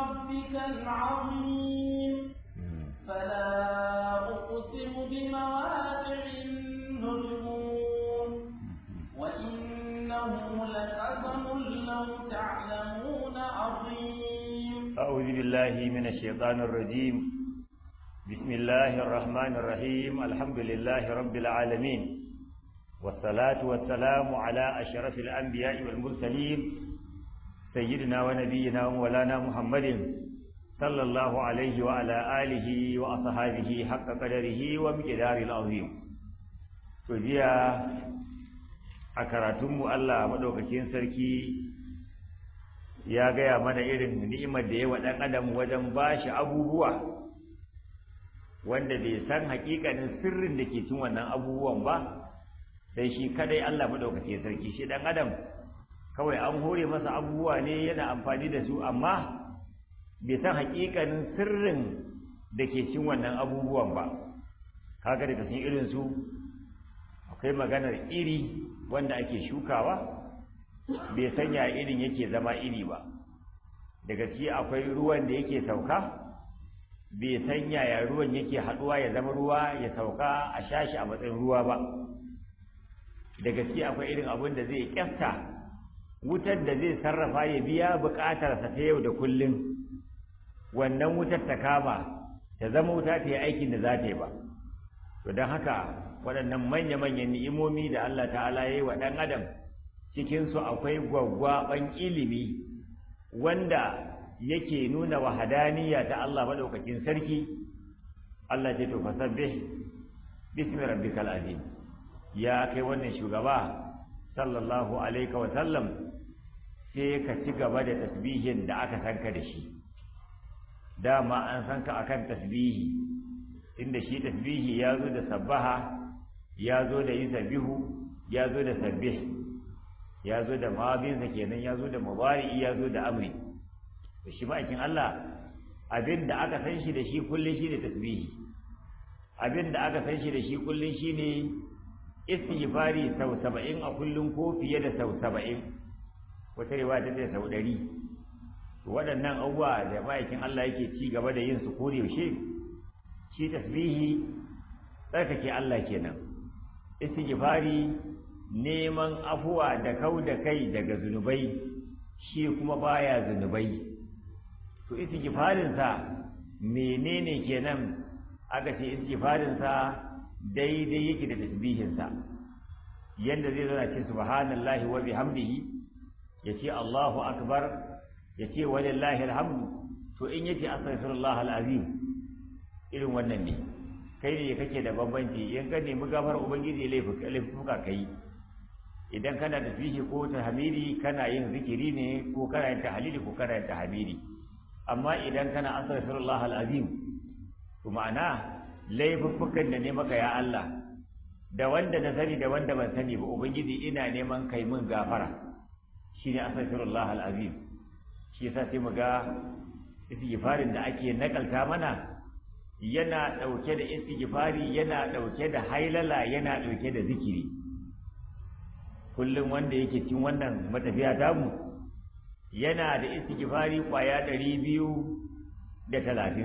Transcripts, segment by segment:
ربك العظيم فلا أقسم بمواقع النجوم وإنه لقسم لو تعلمون عظيم أعوذ بالله من الشيطان الرجيم بسم الله الرحمن الرحيم الحمد لله رب العالمين والصلاة والسلام على أشرف الأنبياء والمرسلين سيدنا ونبينا ومولانا محمد صلى الله عليه وعلى آله وأصحابه حق قدره ومقدار العظيم تجيا أكرتم الله مدوكتين سركي ya gaya mana irin ni'imar da ya wa ɗan adam wajen ba shi abubuwa wanda bai san hakikanin sirrin da ke cin wannan abubuwan ba sai shi kadai Allah madaukake sarki shi ɗan adam kawai an hore masa abubuwa ne yana amfani da su amma bai san hakikanin sirrin da ke cin wannan abubuwan ba kaga daga cikin irin su akwai maganar iri wanda ake shukawa bai sanya irin yake zama iri ba daga ci akwai ruwan da yake sauka bai sanya ya ruwan yake haduwa ya zama ruwa ya sauka a shashi a matsayin ruwa ba daga ci akwai irin abin da zai kyasta wutar da zai sarrafa ya biya bukatarsa ta yau da kullum wannan wutar ta kama ta zama wuta ta yi aikin da za ta yi ba to don haka waɗannan manya-manyan ni'imomi da Allah ta'ala ya yi wa ɗan adam cikinsu akwai gwaggwaɓan ilimi wanda yake nuna wahadaniya ta Allah maɗaukakin sarki Allah ce to fasabbih bismi rabbikal azim ya kai wannan shugaba sallallahu alaihi wa sallam sai ka ci gaba da tasbihin da aka sanka da shi dama an san ka akan tasbihi inda shi tasbihi ya zo da sabbaha ya zo da yusabbihu ya zo da sabbih ya zo da mabinsa kenan ya zo da mubari'i ya zo da amri da shi ma'aikin Allah abin da aka san shi da shi kullum shi ne tasbihi abin da aka san shi da shi kullum shi ne istighfari sau saba'in a kullum ko fiye da sau saba'in wata rewa ta ce sau ɗari waɗannan abubuwa da ma'aikin Allah yake ci gaba da yin su ko yaushe shi tasbihi tsarkake Allah kenan istighfari neman afuwa da kau da kai daga zunubai shi kuma baya zunubai to istighfarinsa menene kenan aka ce istighfarinsa daidai yake da tasbihinsa yanda zai zana ce subhanallahi wa bihamdihi yace Allahu akbar yace walillahi alhamdu to in yace astaghfirullah alazim irin wannan ne kai ne kake da bambanci in ka nemi gafar ubangiji laifuka kai idan kana da fihi ko tahmidi kana yin zikiri ne ko kana yin tahlili ko kana yin tahmidi amma idan kana astaghfirullah alazim to ma'ana laifuffukan da ne maka ya Allah da wanda na sani da wanda ban sani ba ubangiji ina neman kai min gafara shine astaghfirullah alazim shi yasa sai mu ga istighfarin da ake nakalta mana yana dauke da istighfari yana dauke da hailala yana dauke da zikiri kullum wanda yake cin wannan matafiya tamu yana da istighfari kwaya ɗari biyu da talatin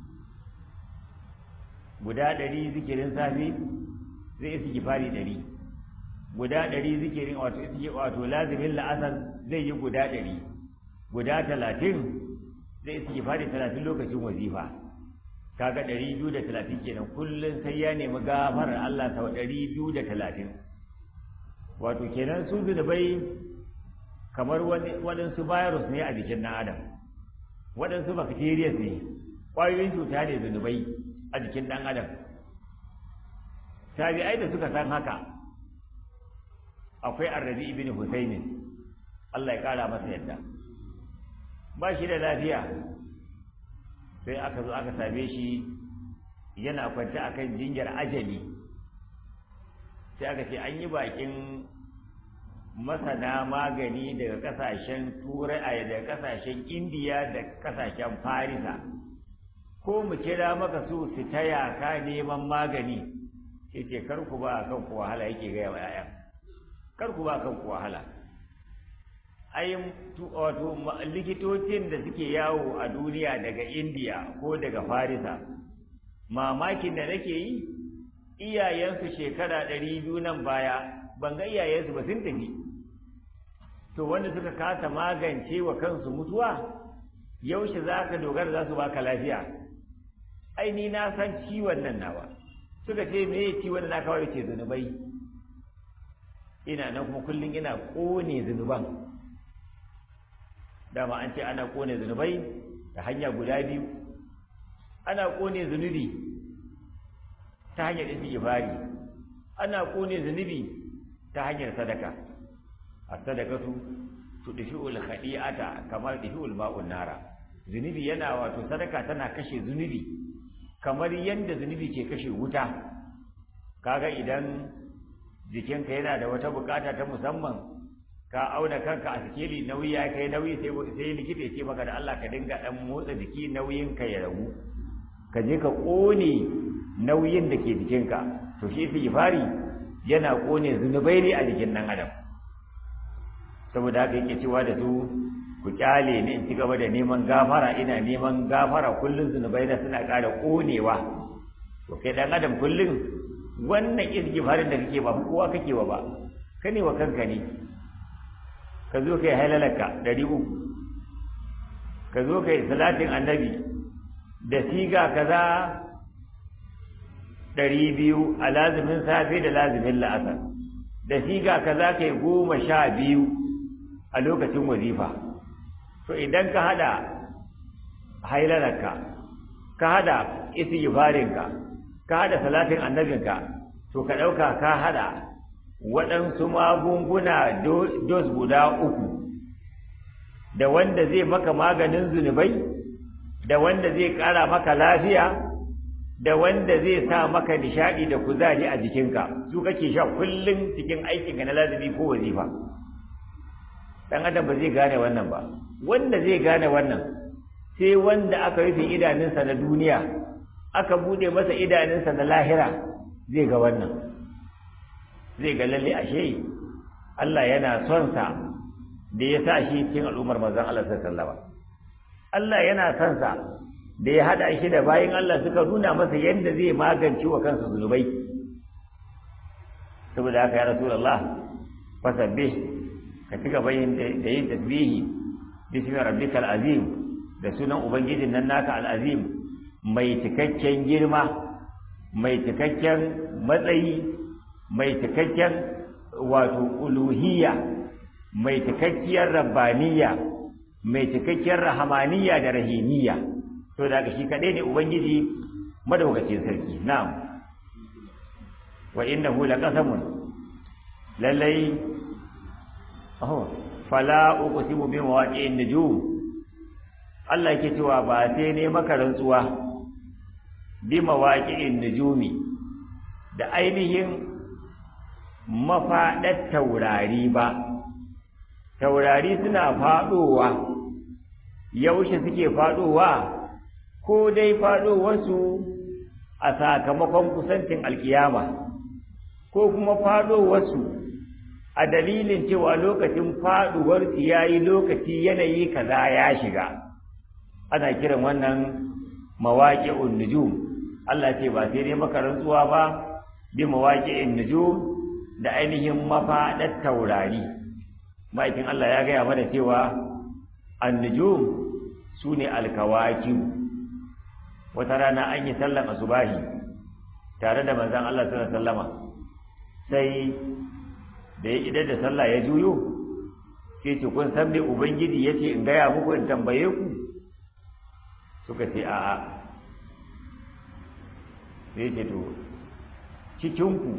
guda ɗari zikirin safe zai istighfari ɗari guda ɗari zikirin wato wato lazimin la'asar zai yi guda ɗari guda talatin zai istighfari talatin lokacin wazifa kaga ɗari biyu da talatin kenan kullum sai ya nemi gafarar Allah sau ɗari biyu da talatin wato kenan su zunubai kamar waɗansu virus ne a jikin ɗan adam waɗansu bacteria ne ƙwayoyin cuta ne zunubai a jikin ɗan adam tabi'ai da suka san haka akwai arrabi ibn husaini Allah ya ƙara masa yadda ba shi da lafiya sai aka zo aka same shi yana kwance akan jinyar ajali sai aka ce an yi bakin masana magani daga kasashen turai daga kasashen indiya da kasashen farisa ko mu kira maka su su taya ka neman magani sai ce kar ku ba kan ku wahala yake gaya wa 'ya'yan kar ku ba kan ku wahala ai wato likitocin da suke yawo a duniya daga indiya ko daga farisa mamakin da nake yi iyayensu shekara ɗari biyu nan baya ban ga iyayensu ba sun tafi to wanda suka kasa magance wa kansu mutuwa yaushe za ka dogara za su baka lafiya ai ni na san ciwon nan nawa suka ce me ciwon na kawai ce zunubai ina nan kuma kullum ina ƙone zunuban dama an ce ana ƙone zunubai da hanya guda biyu ana ƙone zunubi ta hanyar istighfari ana ƙone zunubi ta hanyar sadaka a sadakatu tudfi'ul khadi'ata kamar tudfi'ul ma'un nara zunubi yana wato sadaka tana kashe zunubi kamar yadda zunubi ke kashe wuta kaga idan jikinka yana da wata bukata ta musamman ka auna kanka a sikeli nauyi ya kai nauyi sai sai likita ya ce maka da Allah ka dinga dan motsa jiki nauyin ka ya ragu ka je ka kone nauyin da ke jikinka to shi istighfari yana kone zunubai ne a jikin nan adam saboda haka yake cewa da su ku kyale ni in ci gaba da neman gafara ina neman gafara kullum zunubai na suna ƙara ƙonewa to kai dan adam kullum wannan istighfarin da kake ba kowa kake wa ba ka ne wa kanka ne ka zo kai halalarka ɗari uku ka zo kai salatin annabi da siga kaza ɗari biyu a lazumin safe da lazumin la'asar da siga kaza kai goma sha biyu a lokacin wazifa to idan ka hada hailararka ka hada istighfarinka ka hada salatin annabinka to ka dauka ka hada waɗansu magunguna dos guda uku da wanda zai maka maganin zunubai da wanda zai ƙara maka lafiya da wanda zai sa maka nishadi da kuzari a jikinka su kake sha kullum cikin aikinka na lazimi ko wazifa dan adam ba zai gane wannan ba wanda zai gane wannan sai wanda aka rufe idanunsa na duniya aka bude masa idanunsa na lahira zai ga wannan zai ga lalle ashe Allah yana son sa da ya sa shi cikin al'ummar manzon Allah sallallahu alaihi Allah yana son sa da ya hada shi da bayin Allah suka nuna masa yadda zai magance wa kansa zunubai saboda haka ya rasulullah fasabbih ka ci gaba da yin tasbihi bismi rabbikal azim da sunan ubangijin nan naka al-azim mai cikakken girma mai cikakken matsayi mai cikakken wato uluhiyya mai cikakkiyar rabbaniya mai cikakkiyar rahamaniya da rahimiyya to da shi kadai ne ubangiji madaukakin sarki na'am wa innahu laqasamun lallai oh fala uqsimu bi mawaqi'in nujum Allah yake cewa ba sai ne maka rantsuwa bi mawaqi'in nujumi da ainihin mafaɗar taurari ba taurari suna faɗowa yaushe suke faɗowa ko dai faɗowarsu a sakamakon kusancin alkiyama ko kuma faɗowarsu a dalilin cewa lokacin faɗuwarsu ya yi lokaci yanayi kaza ya shiga ana kiran wannan mawaƙi'un nujum Allah ce ba sai dai maka rantsuwa ba bi mawaƙi'in nujum da ainihin mafaɗar taurari ma'aikin Allah ya gaya mana cewa annujum su ne alkawaki wata rana an yi sallan asubahi tare da manzan Allah sallallahu sallama sai da ya idar da sallah ya juyo sai ce kun san dai ubangiji ya ce in gaya muku in tambaye ku suka ce a'a sai ce to cikinku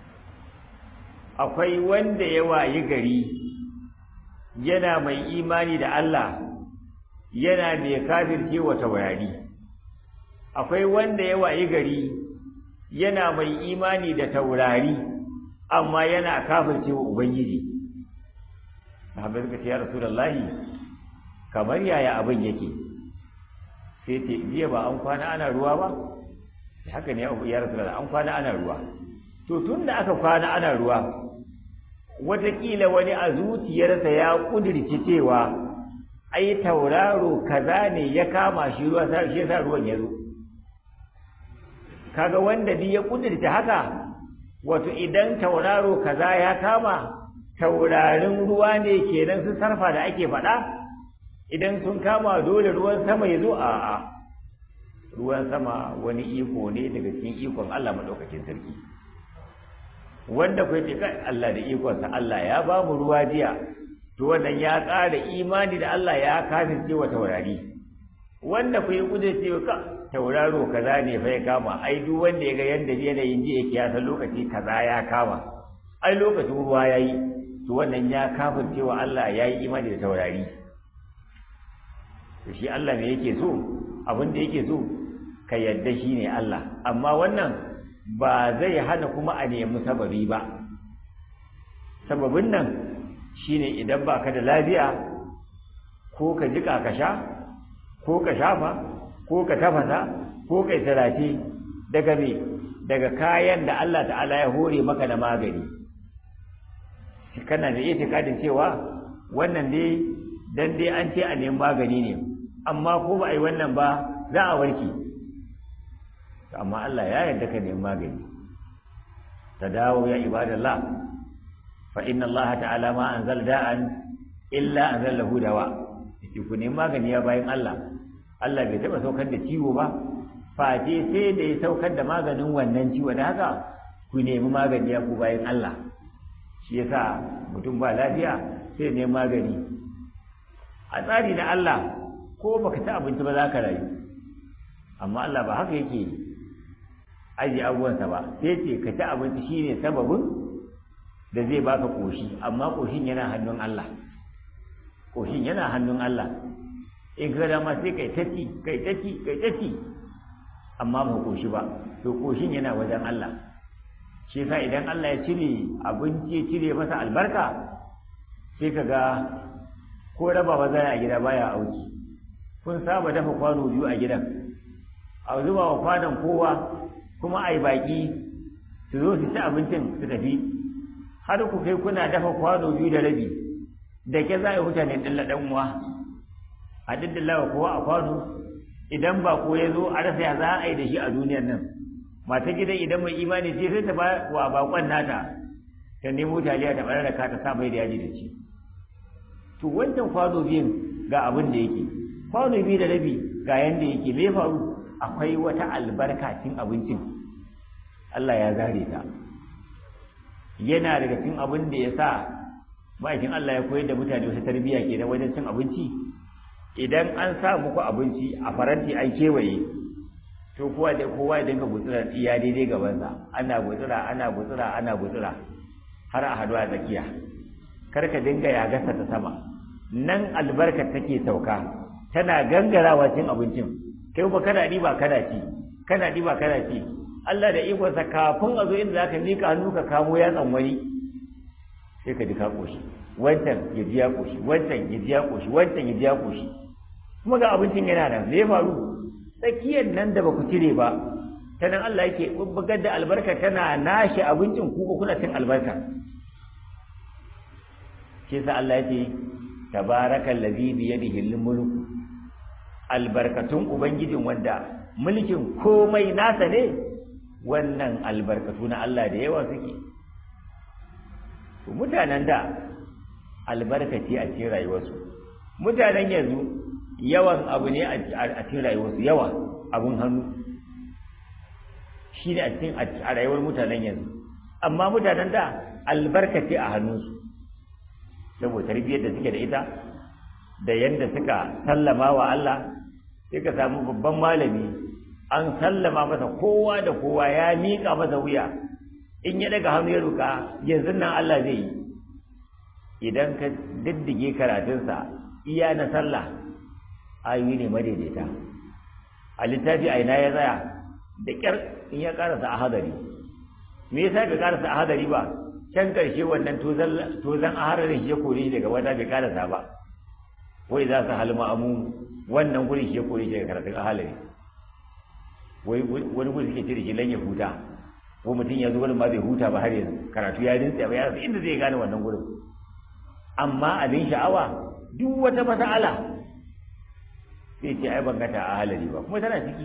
akwai wanda ya wayi gari yana mai imani da Allah yana mai kafirce wa taurari akwai wanda ya wayi gari yana mai imani da taurari amma yana kafirce wa ubangiji sahabbai suka ce ya rasulullahi kamar yaya abin yake sai ce jiya ba an kwana ana ruwa ba haka ne ya rasulullahi an kwana ana ruwa to tun da aka kwana ana ruwa wataƙila wani a zuciyarsa ya ƙudirci cewa ai tauraro kaza ne ya kama shi ruwa shi yasa ruwan ya zo kaga wanda duk ya ƙudirci haka wato idan tauraro kaza ya kama taurarin ruwa ne kenan su sarfa da ake faɗa idan sun kama dole ruwan sama ya zo a'a ruwan sama wani iko ne daga cikin ikon Allah maɗaukakin sarki wanda kai ce kai Allah da ikonsa Allah ya ba mu ruwa jiya to wannan ya ƙara imani da Allah ya kafirce wa taurari wanda kai kuje ce ka tauraro kaza ne fa ya kama ai duk wanda ya ga yanda yanayin ji yake ya san lokaci kaza ya kama ai lokacin ruwa yayi to wannan ya kafirce wa Allah ya yi imani da taurari to shi Allah me yake so abin da yake so ka yadda shi ne Allah amma wannan ba zai hana kuma a nemi sababi ba sababin nan shine idan ba ka da lafiya ko ka jika ka sha ko ka shafa ko ka tafasa ko ka sirace daga me daga kayan da Allah ta'ala ya hore maka da magani kana da itikadin cewa wannan dai dan dai an ce a nemi magani ne amma ko ba a yi wannan ba za a warke amma Allah ya yarda ka nemi magani ta dawo ya ibadallah fa inna Allah ta'ala ma anzal da'an illa anzal lahu dawa yace ku nemi magani ya bayan Allah Allah bai taba saukar da ciwo ba face sai da ya saukar da maganin wannan ciwo da haka ku nemi magani ya ku bayan Allah shi yasa mutum ba lafiya sai nemi magani a tsari na Allah ko baka ci abinci ba za ka rayu amma Allah ba haka yake aji abubuwansa ba sai ce ka ci abinci shine sababin da zai baka koshi amma koshin yana hannun Allah koshin yana hannun Allah in ka dama sai kai taci kai taci kai taci amma ba koshi ba to koshin yana wajen Allah shi yasa idan Allah ya cire abinci ya cire masa albarka sai ka ga ko raba ba zai a gida baya auki kun saba dafa kwano biyu a gidan a zuba wa kwanon kowa kuma a yi baƙi su zo su ci abincin su tafi har ku kai kuna dafa kwano biyu da rabi da ke za a yi mutane ɗilla ɗan uwa a ɗiɗɗilla wa kowa a kwano idan ba ko ya zo a rasa ya za a yi da shi a duniyar nan mata gidan idan mai imani ce sai ta ba wa bakon nata ta nemo taliya ta ɓarar da ka ta sa mai da yaji da ci to wancan kwano biyun ga abin da yake kwano biyu da rabi ga yanda yake me faru akwai wata albarka cin abincin Allah ya zare ta yana daga cin abin da ya sa ma'aikin Allah ya koyar da mutane wasu tarbiyya ke wajen cin abinci idan an sa muku abinci a faranti an kewaye to kowa da kowa ya dinga gutsura iya daidai gabansa ana gutsura ana gutsura ana gutsura har a haɗu a tsakiya kar ka dinga ya gasa ta sama nan albarkar take sauka tana gangarawa cin abincin kai ba kana ɗiba kana ci kana ɗiba kana ci Allah da ikonsa kafin a zo inda za ka miƙa hannu ka kamo yatsan wani sai ka ji ka ƙoshi wancan ya ji ya ƙoshi wancan ya ji ya ƙoshi wancan ya ji ya ƙoshi kuma ga abincin yana nan me faru tsakiyar nan da ba ku cire ba ta nan Allah yake bubbugar da albarka tana nashe abincin ku ba kuna cin albarka shi yasa Allah yake tabarakal ladhi bi yadihi al-mulk albarkatun ubangijin wanda mulkin komai nasa ne wannan albarkatu na Allah da yawa suke mutanen da albarkaci a cikin rayuwarsu mutanen yanzu yawan abu ne a cikin rayuwarsu yawa abun hannu shi ne a cikin a rayuwar mutanen yanzu amma mutanen da albarkaci a hannunsu saboda tarbiyyar da suke da ita da yadda suka sallama wa Allah sai ka samu babban malami an sallama masa kowa da kowa ya miƙa masa wuya in ya daga hannu ya ruka yanzu nan Allah zai yi idan ka diddige karatunsa iya na sallah ayoyi ne madaidaita a littafi a ina ya tsaya da ƙyar in ya karasa a hadari me yasa bai karasa a hadari ba can karshe wannan tozan a hadarin shi ya kore shi daga wata bai karasa ba wai za su halma amu wannan gurin shi ya kore shi daga karatun a halari wai wani gurin suke cire shi lan ya huta ko mutum ya zo gurin ma bai huta ba har yanzu karatu ya rinsa ba ya rasa inda zai gane wannan gurin amma abin sha'awa duk wata mas'ala sai ce ai ban gata a halari ba kuma tana ciki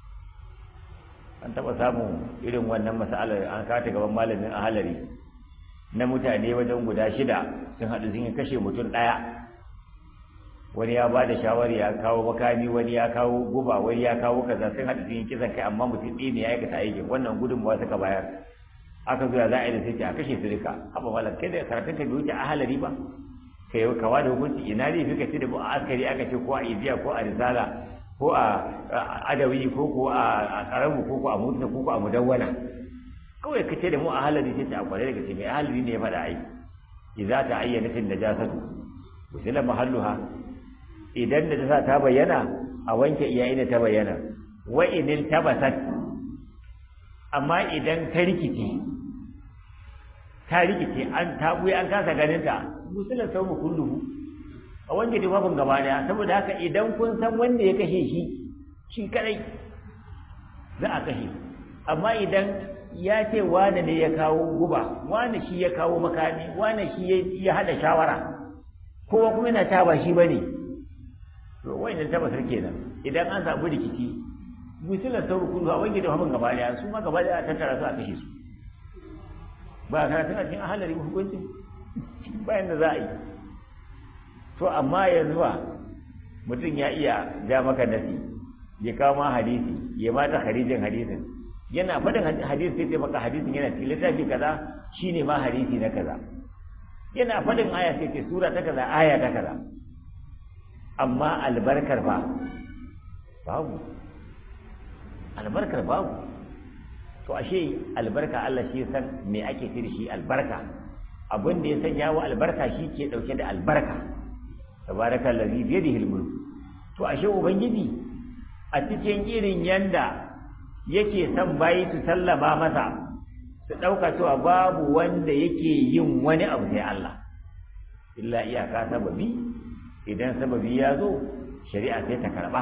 an taɓa samun irin wannan mas'alar an kata gaban malamin a halari na mutane wajen guda shida sun haɗu sun yi kashe mutum ɗaya wani ya ba da shawari ya kawo makami wani ya kawo guba wani ya kawo kaza sun haɗu sun yi kisan kai amma mutum ɗaya ne ya aikata aikin wannan gudunmawa suka bayar aka zuwa za a yi da sai ce a kashe su duka haɓa malam kai da karatun ka bai wuce a halari ba ka yi kawa da hukunci ina ne fi ka ce da a askari aka ce ko a iziya ko a risala ko a adawi ko ko a karamu ko ko a mutuna ko ko a mudawwana kawai ka ce da mu a halari sai ta kwarai daga ce mai halari ne ya faɗa ai idza ta ayyana tin najasatu wasila mahalluha idan da ta ta bayyana a wanke iyaye da ta bayyana wa inil tabasat amma idan ta rikice ta rikice an ta buya an kasa ganin ta musulan sau kulluhu a wanke tufafin gaba daya saboda haka idan kun san wanda ya kashe shi shi kadai za a kashe amma idan ya ce wane ne ya kawo guba wane shi ya kawo makami wane shi ya hada shawara kowa kuma yana ta ba shi bane to wayannan tabbasar kenan idan an samu rikici musulan sau kulluhu a wanke tufafin gaba daya su ma gaba daya a tattara su a kashe su ba karatun a cikin ahalari hukuncin bayan da za a yi to amma yanzu ba mutum ya iya ja maka nasi ya kawo ma hadisi ya mata harijin hadisin yana faɗin hadisi sai ce maka hadisin yana cikin littafi kaza shine ma hadisi na kaza yana faɗin aya sai ce sura ta kaza aya ta kaza amma albarkar ba babu albarkar babu to ashe albarka Allah shi san me ake ce da shi albarka abin da ya sanya wa albarka shi ke dauke da albarka tabaraka allazi bi yadihi almulk to ashe ubangiji a cikin irin yanda yake son bayi su sallama masa su dauka cewa babu wanda yake yin wani abu sai Allah illa iyaka sababi idan sababi ya zo shari'a sai ta karba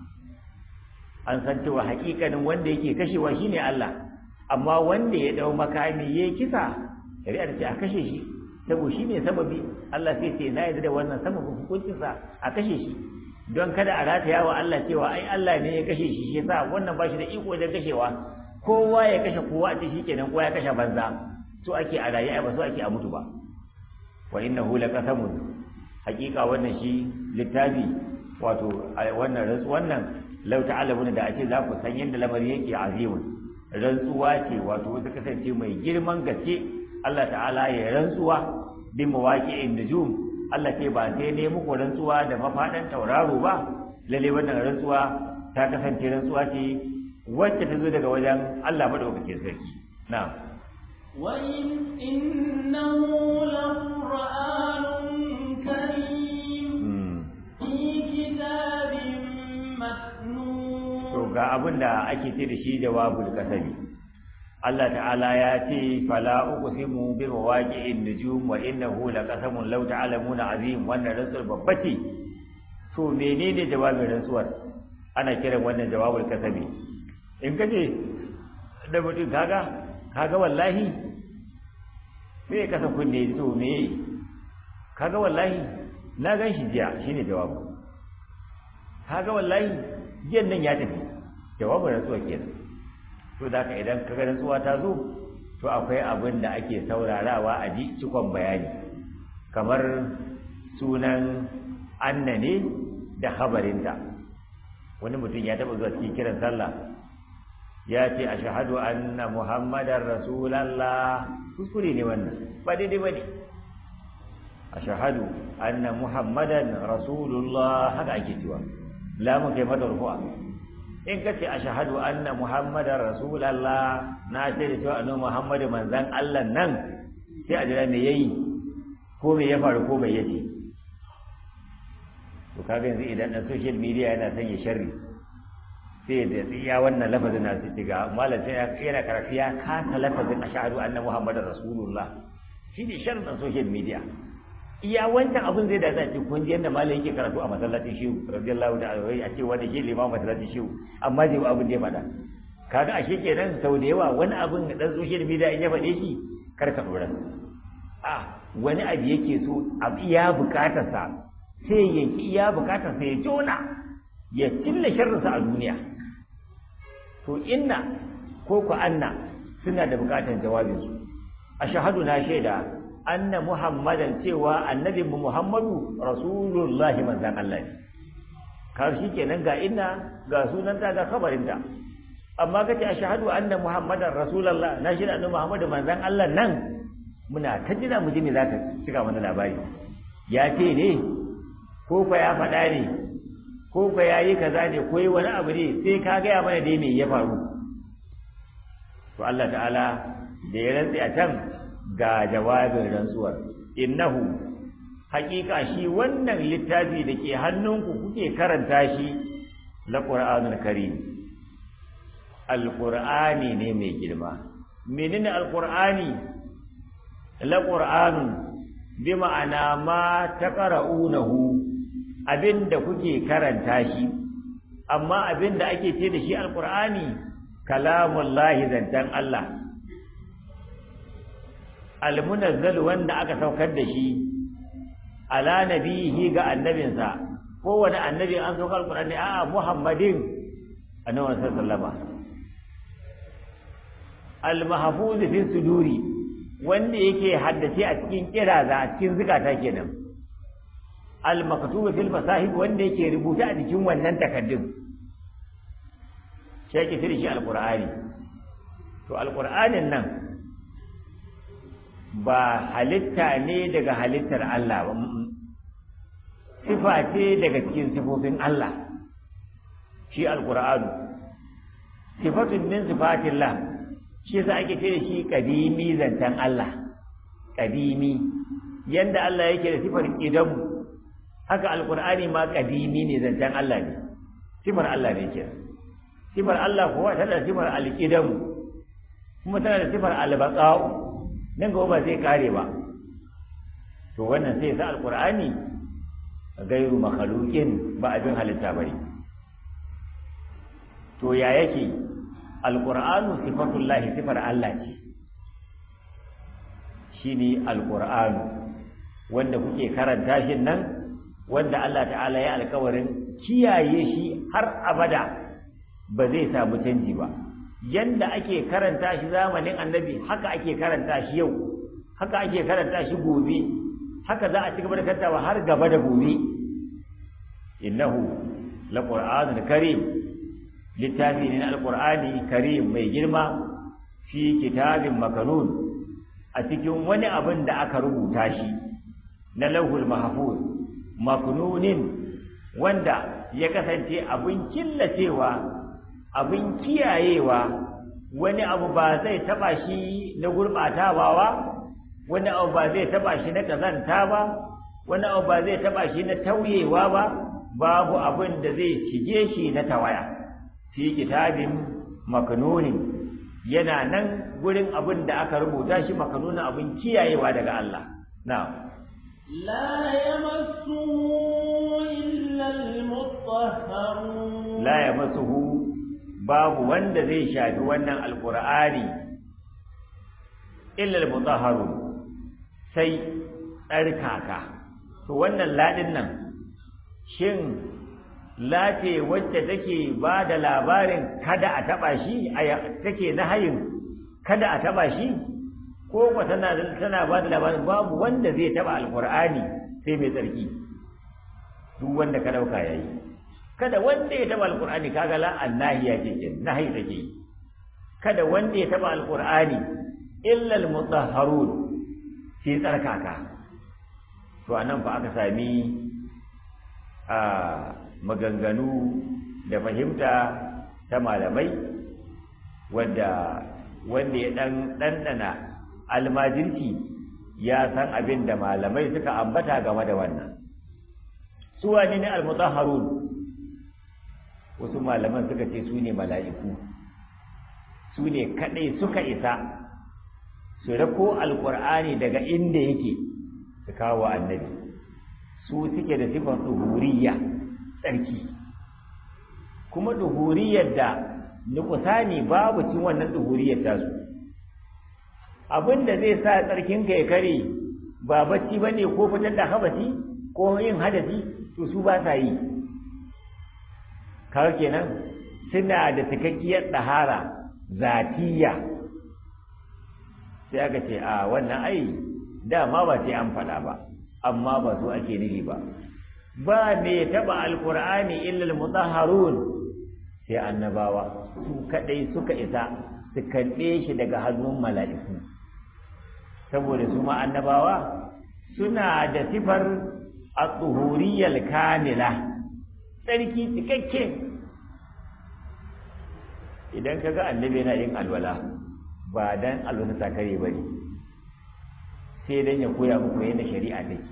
an san cewa hakikanin wanda yake kashewa shine Allah amma wanda ya dau makami yayi kisa shari'a ta ce a kashe shi saboda shi ne sababi Allah sai ce na yarda da wannan sababin hukuncinsa a kashe shi don kada a rataya wa Allah cewa ai Allah ne ya kashe shi shi yasa wannan ba shi da iko wajen kashewa kowa ya kashe kowa a ce shikenan kowa ya kashe banza so ake a raye ba so ake a mutu ba wa innahu laqasamun hakika wannan shi littafi wato wannan wannan lau ta'lamuna da ake za ku san yadda lamarin yake azimun rantsuwa ce wato ta kasance mai girman gaske Allah ta'ala ya rantsuwa bi mawaqi'in nujum Allah ce ba sai ne muku rantsuwa da mafadan tauraro ba lalle wannan rantsuwa ta kasance rantsuwa ce wacce ta zo daga wajen Allah madaukakin sarki na'am wa in innahu laqur'anun karim fi kitabin maknun to ga abin da ake ce da shi jawabul kasami Allah ta'ala ya ce fala uqsimu bi mawaqi'in nujum wa innahu laqasamun law ta'lamuna azim wannan rantsuwar babba ce to menene jawabin rantsuwar ana kiran wannan jawabul kasami in kace da mutum kaga kaga wallahi sai ka san kunne to me kaga wallahi na gan shi jiya shine jawabu kaga wallahi jiyan nan ya tafi jawabin rantsuwa kenan to da ka idan kaga rantsuwa ta zo to akwai abin da ake saurarawa a ji cikon bayani kamar sunan anna ne da habarinta wani mutum ya taɓa zuwa cikin kiran sallah ya ce a shahadu anna muhammadar rasulallah kuskure ne wannan ba daidai ba ne a shahadu anna muhammadan rasulullah haka ake cewa lamun kai mata rufu'a in ka ce a shahadu anna muhammadan rasulallah na ce da cewa annabi muhammadu manzan allah nan sai a jira me yayi ko me ya faru ko bai yace to kaga yanzu idan dan social media yana son ya sharri sai da ya wannan lafazin na su ga malam sai yana karatu ya kasa lafazin ashhadu anna muhammadar rasulullah shi ne sharrin dan social media iya wancan abin zai da za ce kun ji yadda malam yake karatu a masallacin shehu radiyallahu ta'ala wai a ce wanda shi limamin masallacin shehu amma zai abin da ya faɗa kaga ashe kenan sau da yawa wani abin dan social media in ya faɗe shi kar ka dora a wani abu yake so abu iya bukatarsa sai ya ki iya bukatarsa ya jona ya cilla sharrinsa a duniya to inna ko ku anna suna da bukatar jawabinsu a shahadu na shaida anna muhammadan cewa annabin mu muhammadu rasulullahi manzan Allah ne kar shi kenan ga inna ga sunanta ga kabarinta amma kace a shahadu anna muhammadan rasulullah na shaida annabi muhammadu manzan Allah nan muna ta jira mu ji me zaka cika mana labari ya ce ne ko fa ya faɗa ne ko fa ya yi kaza ne ko yi wani abu ne sai ka gaya mana dai me ya faru to Allah ta'ala da ya rantsi a can ga jawabin rantsuwar innahu haƙiƙa shi wannan littafi da ke hannunku kuke karanta shi la qur'anul karim alqur'ani ne mai girma menene alqur'ani la qur'anun bi ma'ana ma taqra'unahu abinda kuke karanta shi amma abinda ake ce da shi alqur'ani kalamullahi zantan Allah almunazzal wanda aka saukar da shi ala nabihi ga annabinsa kowane annabi an saukar alqur'ani a'a muhammadin annabi sallallahu almahfuz fi suduri wanda yake haddace a cikin kiraza a cikin zikata kenan al-maktubu fil masahib wanda yake rubuta a cikin wannan takaddun sai yake tiri shi alqur'ani to alqur'anin nan ba halitta ne daga halittar Allah ba sifa ce daga cikin sifofin Allah shi alqur'anu sifatun min sifatillah shi yasa ake ce da shi kadimi zantan Allah kadimi yanda Allah yake da sifar idamu haka alqur'ani ma kadimi ne zantan Allah ne sifar Allah ne ke sifar Allah kuwa tana da sifar alqidamu kuma tana da sifar albaqa'u nan gaba ba zai kare ba to wannan sai sa alqur'ani gairu makhluqin ba abin halitta bane to ya yake alƙur'anu sifatullahi sifar Allah ce shi ne alƙur'anu wanda kuke karanta shi nan wanda Allah ta'ala ya alkawarin kiyaye shi har abada ba zai samu canji ba yanda ake karanta shi zamanin annabi haka ake karanta shi yau haka ake karanta shi gobe haka za a ci gaba da karantawa har gaba da gobe innahu laqur'anun karim littafi ne na alkur'ani karim mai girma fi kitabin makanun a cikin wani abin da aka rubuta shi na lauhul mahfuz maknunin wanda ya kasance abin killacewa abin kiyayewa wani abu ba zai taba shi na gurbatawa ba wani abu ba zai taba shi na kazanta ba wani abu ba zai taba shi na tauyewa ba babu abin da zai shige shi na tawaya fi kitabin maknunin yana nan gurin abin da aka rubuta shi makanunin abin kiyayewa daga Allah na'am لا يمسه إلا المطهرون la yamassuhu babu wanda zai shafi wannan alqur'ani illa almutahharun sai tsarkaka to wannan ladin nan shin lace wacce take ba da labarin kada a taba shi take na hayin kada a taba shi ko ko tana tana ba da labarin babu wanda zai taba alqur'ani sai mai tsarki duk wanda ka dauka yayi kada wanda ya taba alqur'ani kaga la annahiya ce ce nahi take kada wanda ya taba alqur'ani illa almutahharun sai tsarkaka to anan fa aka sami a maganganu da fahimta ta malamai wanda wanda ya dan dandana almajirki ya san abin da malamai suka ambata game da wannan su wani ne almutahharun wasu malaman suka ce su ne mala'iku su ne kadai suka isa su rako alqur'ani daga inda yake su kawo annabi su suke da sifar duhuriyya tsarki kuma duhuriyar da nukusani babu cin wannan tsuhuriyar tasu abin da zai sa tsarkinka ya kare ba bacci ba ne ko fitar da habasi ko yin hadasi to su ba sa yi kawai kenan suna da cikakkiyar ɗahara zatiya sai aka ce a wannan ai dama ba sai an faɗa ba amma ba su ake nufi ba ba me taɓa alƙur'ani illal mutahharun sai annabawa su kaɗai suka isa su karɓe shi daga hannun mala'iku saboda su ma annabawa suna da sifar a tsuhuriyar kamila tsarki cikakke idan ka ga annabi yana yin alwala ba dan alwala ta kare ba ne sai dan ya koya muku yadda shari'a take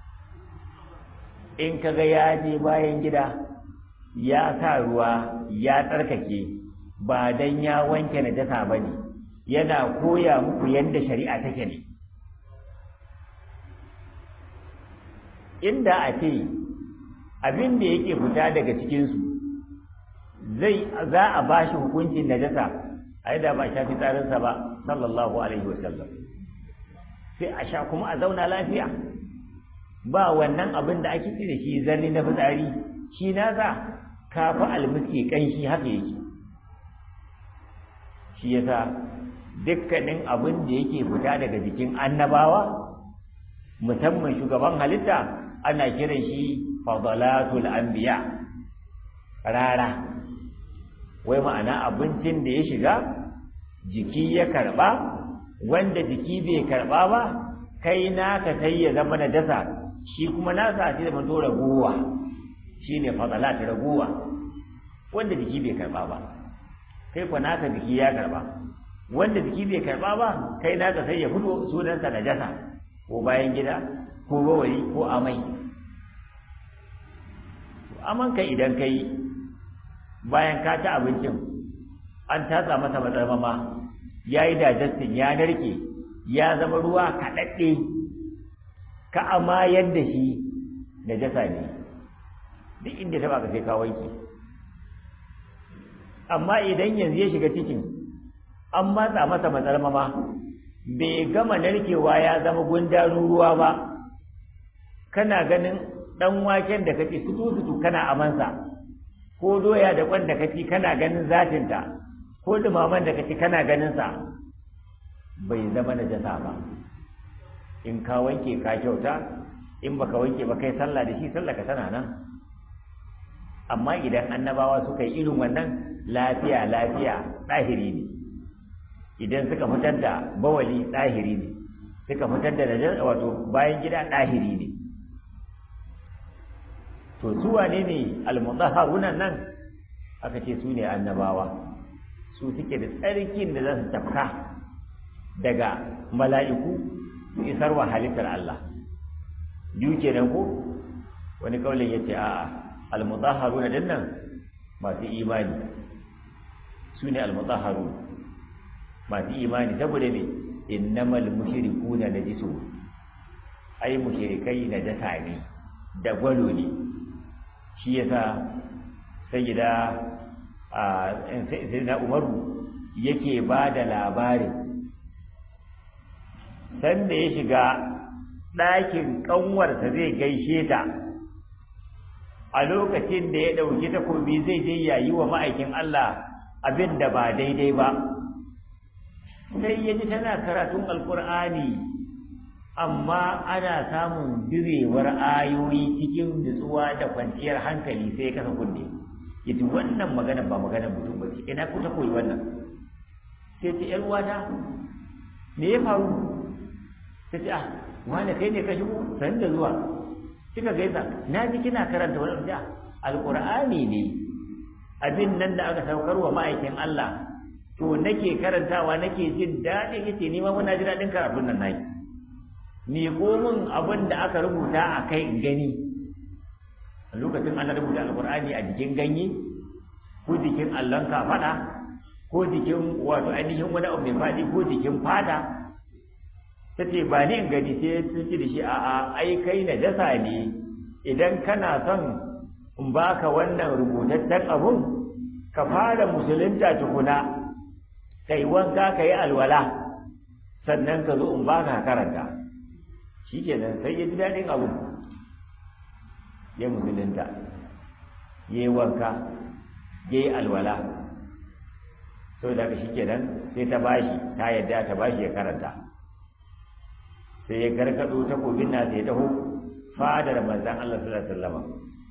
in ka ga ya je bayan gida ya sa ruwa ya tsarkake ba dan ya wanke najasa ba ne yana koya muku yadda shari'a take ne inda a ce abin da yake fita daga cikinsu zai za a ba shi hukuncin najasa a yi da ba shafi tsarinsa ba sallallahu alaihi wasallam sai a sha kuma a zauna lafiya ba wannan abin da ake da shi zarni na fitsari shi nasa kafa almiski kanshi haka yake shi yasa dukkanin abin da yake fita daga jikin annabawa musamman shugaban halitta ana kiran shi fadalatul anbiya rara wai ma'ana abincin da ya shiga jiki ya karba wanda jiki bai karba ba kai naka sai ya zama najasa shi kuma nasa sai zama to raguwa shine fadalat raguwa wanda jiki bai karba ba kai fa naka jiki ya karba wanda jiki bai karba ba kai naka sai ya fito sunansa najasa ko bayan gida ko bawari ko amai amanka idan kai bayan ka ci abincin an tatsa masa matsarmama ya yi digestion ya narke ya zama ruwa kaɗaɗɗe ka amayar da shi da jasa ne duk inda ta baka sai ka wanke amma idan yanzu ya shiga cikin an matsa masa matsarmama bai gama narkewa ya zama gundarun ruwa ba kana ganin ɗan waken da kaci sutu-sutu kana amansa ko doya da kwan da kaci kana ganin zatinta ko dumaman da kaci kana ganinsa bai zama na jasa ba in ka wanke ka kyauta in baka wanke ba kai sallah da shi sallah ka tana nan amma idan annabawa suka yi irin wannan lafiya lafiya ɗahiri ne idan suka fitar da bawali ɗahiri ne suka fitar da najar wato bayan gida ɗahiri ne to su wane ne almutahharuna nan aka ce su ne annabawa su suke da tsarkin da za su tafka daga mala'iku su isar wa halittar Allah biyu kenan ko wani kaulin yace a'a almutahharuna din nan masu imani su ne almutahharun masu imani saboda me innamal mushrikuna najisu ai mushrikai najasa ne da gwalo ne shi yasa sayyida a sayyidina umaru yake ba da labarin sanda ya shiga ɗakin ƙanwarsa zai gaishe ta a lokacin da ya ɗauki takobi zai je yayi wa ma'aikin Allah abin da ba daidai ba sai ya ji tana karatun alkur'ani amma ana samun direwar ayoyi cikin nutsuwa da kwanciyar hankali sai ya kasa kunne yace wannan magana ba magana mutum ba ce ina ku ta koyi wannan sai ce yar uwata me ya faru ta ce ah wani kai ne ka shigo san da zuwa kika gaisa na ji kina karanta wani da alqur'ani ne abin nan da aka saukar wa ma'aikin Allah to nake karantawa nake jin daɗi yace ni ma muna ji daɗin karatun nan nayi ni ko min abin da aka rubuta a kai in gani a lokacin ana rubuta alqur'ani a jikin ganye ko jikin allon kafaɗa ko jikin wato ainihin wani abu mai faɗi ko jikin fata ta ce ba ni in gani sai ta ce da shi a'a ai kai na jasa ne idan kana son in baka wannan rubutaccen abun ka fara musulunta tukuna kai wanka ka yi alwala sannan ka zo in ba ka karanta shi kenan sai ya ji daɗin abu ya musulunta ya yi wanka ya yi alwala sau da shi kenan sai ta bashi ta yadda ta bashi ya karanta sai ya gargado takobin na sai taho fadar manzan Allah sallallahu alaihi wasallam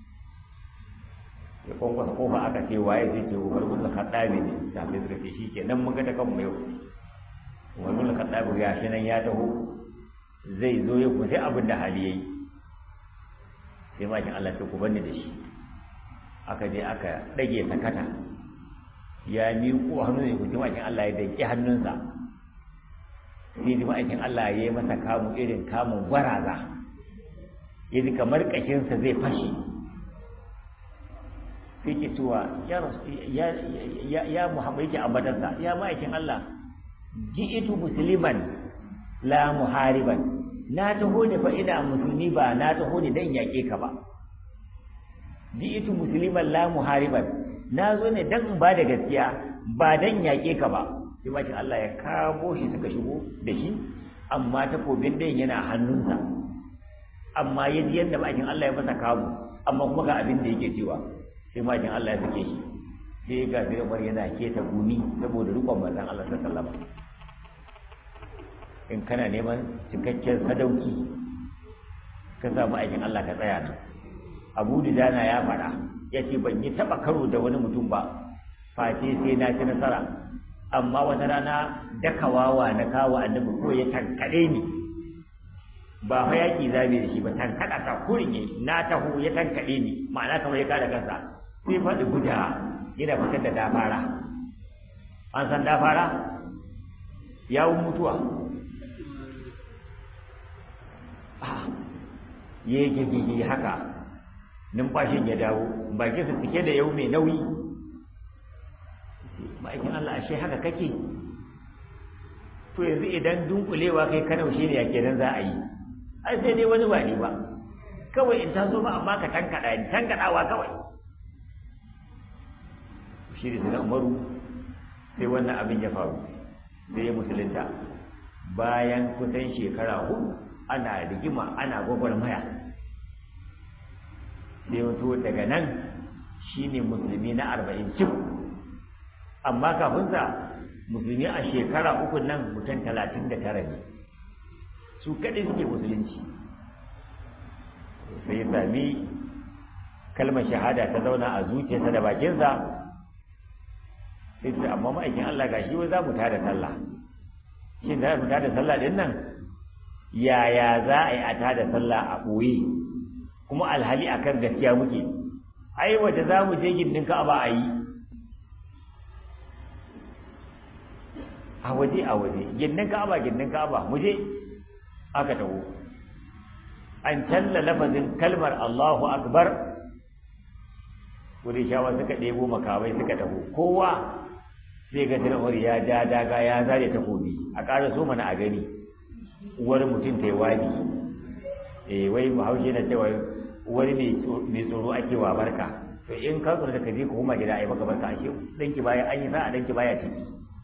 ya kwankwasa kofa aka ce waye zai ce umar bin khattabi ne sahabbai suka ce shikenan mun ga ta kanmu yau umar bin khattabi ya shi nan ya taho zai zo ya kusa abin da hali yayi sai makin Allah ta ku banni da shi aka je aka dage sakata ya miƙo hannu ne kuce makin Allah ya danki hannunsa sai ji ma'aikin Allah ya yi masa kamun irin kamun gwaraza ya ji kamar ƙashinsa zai fashe sai ke cewa ya muhammadu yake ambatarsa ya ma'aikin Allah ji'itu musliman la muhariban na taho ne fa ina musulmi ba na taho ne dan yaƙe ka ba ji'itu musliman la muhariban na zo ne dan in ba da gaskiya ba dan yaƙe ka ba sai bakin Allah ya kamo shi suka shigo da shi amma takobin ɗayan yana hannunsa amma ya ji yadda bakin Allah ya masa kamo amma kuma ga abin da yake cewa sai bakin Allah ya sake shi sai ga sai Umar yana keta gumi saboda rukun manzon Allah sallallahu alaihi in kana neman cikakken sadauki ka samu aikin Allah ka tsaya nan Abu Dudana ya faɗa ya ce ban yi taɓa karo da wani mutum ba face sai na ci nasara amma wata rana dakawawa na kawo annabi ko ya tankade ni ba fa yaki zabe da shi ba tankada ta kurinye na taho ya tankade ni ma'ana kamar ya kada kansa sai faɗi guda yana fitar da dafara an san dafara yawun mutuwa ya yi gigigi haka numfashin ya dawo bakinsa cike da yau mai nauyi ma'aikin Allah ashe haka kake to yanzu idan dunkulewa kai kanaushe ne yake nan za a yi ai sai dai wani ba ne ba kawai in taso ba amma ka tankada ni tankadawa kawai shi da sunan umaru sai wannan abin ya faru sai ya musulunta bayan kusan shekara hudu ana rigima ana gwagwarmaya sai wato daga nan shine musulmi na arba'in cif amma kafinsa musulmi a shekara uku nan mutum talatin da tara ne su kaɗai suke musulunci sai ya sami kalmar shahada ta zauna a zuciyarsa da bakinsa sai su amma ma'aikin Allah gashi wai za mu tada sallah shin za mu tada sallah din nan yaya za a yi a tada sallah a ɓoye kuma alhali akan gaskiya muke ai waje za mu je gindin ka'aba a yi a waje a waje gindin ka'aba gindin ka'aba mu je aka taho an talla lafazin kalmar Allahu akbar shawa suka ɗebo makamai suka taho kowa sai ga tiramar ya ja daga ya zare takobi a ƙara so mana a gani uwar mutum ta yi wadi eh wai bahaushe na cewa wani mai tsoro ake wa barka to in ka tsoro da ka je ka koma gida a yi maka barka ashe danki baya an yi sa'a danki baya ciki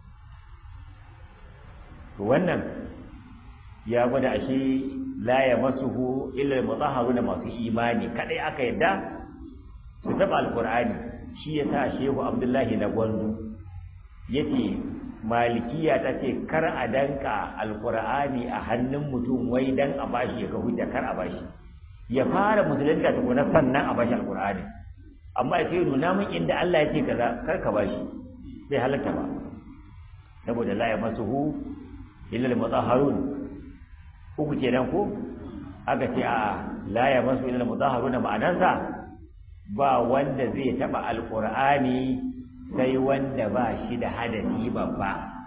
to wannan ya gwada ashe la ya masuhu illa mutahharuna masu imani kadai aka yadda su taba alqur'ani shi yasa shehu abdullahi na gwandu yace malikiya ta ce kar a danka alqur'ani a hannun mutum wai dan a bashi ya ga hujja kar a bashi ya fara musulunta tukuna sannan a bashi alqur'ani amma ya ce nuna min inda Allah ya ce kaza kar ka bashi sai halatta ba saboda la ya masuhu illa al-mutahharun uku kenan ko aka ce a la ya masu illa mutahharuna ma'anarsa ba wanda zai taba alqur'ani sai wanda ba shi da hadasi babba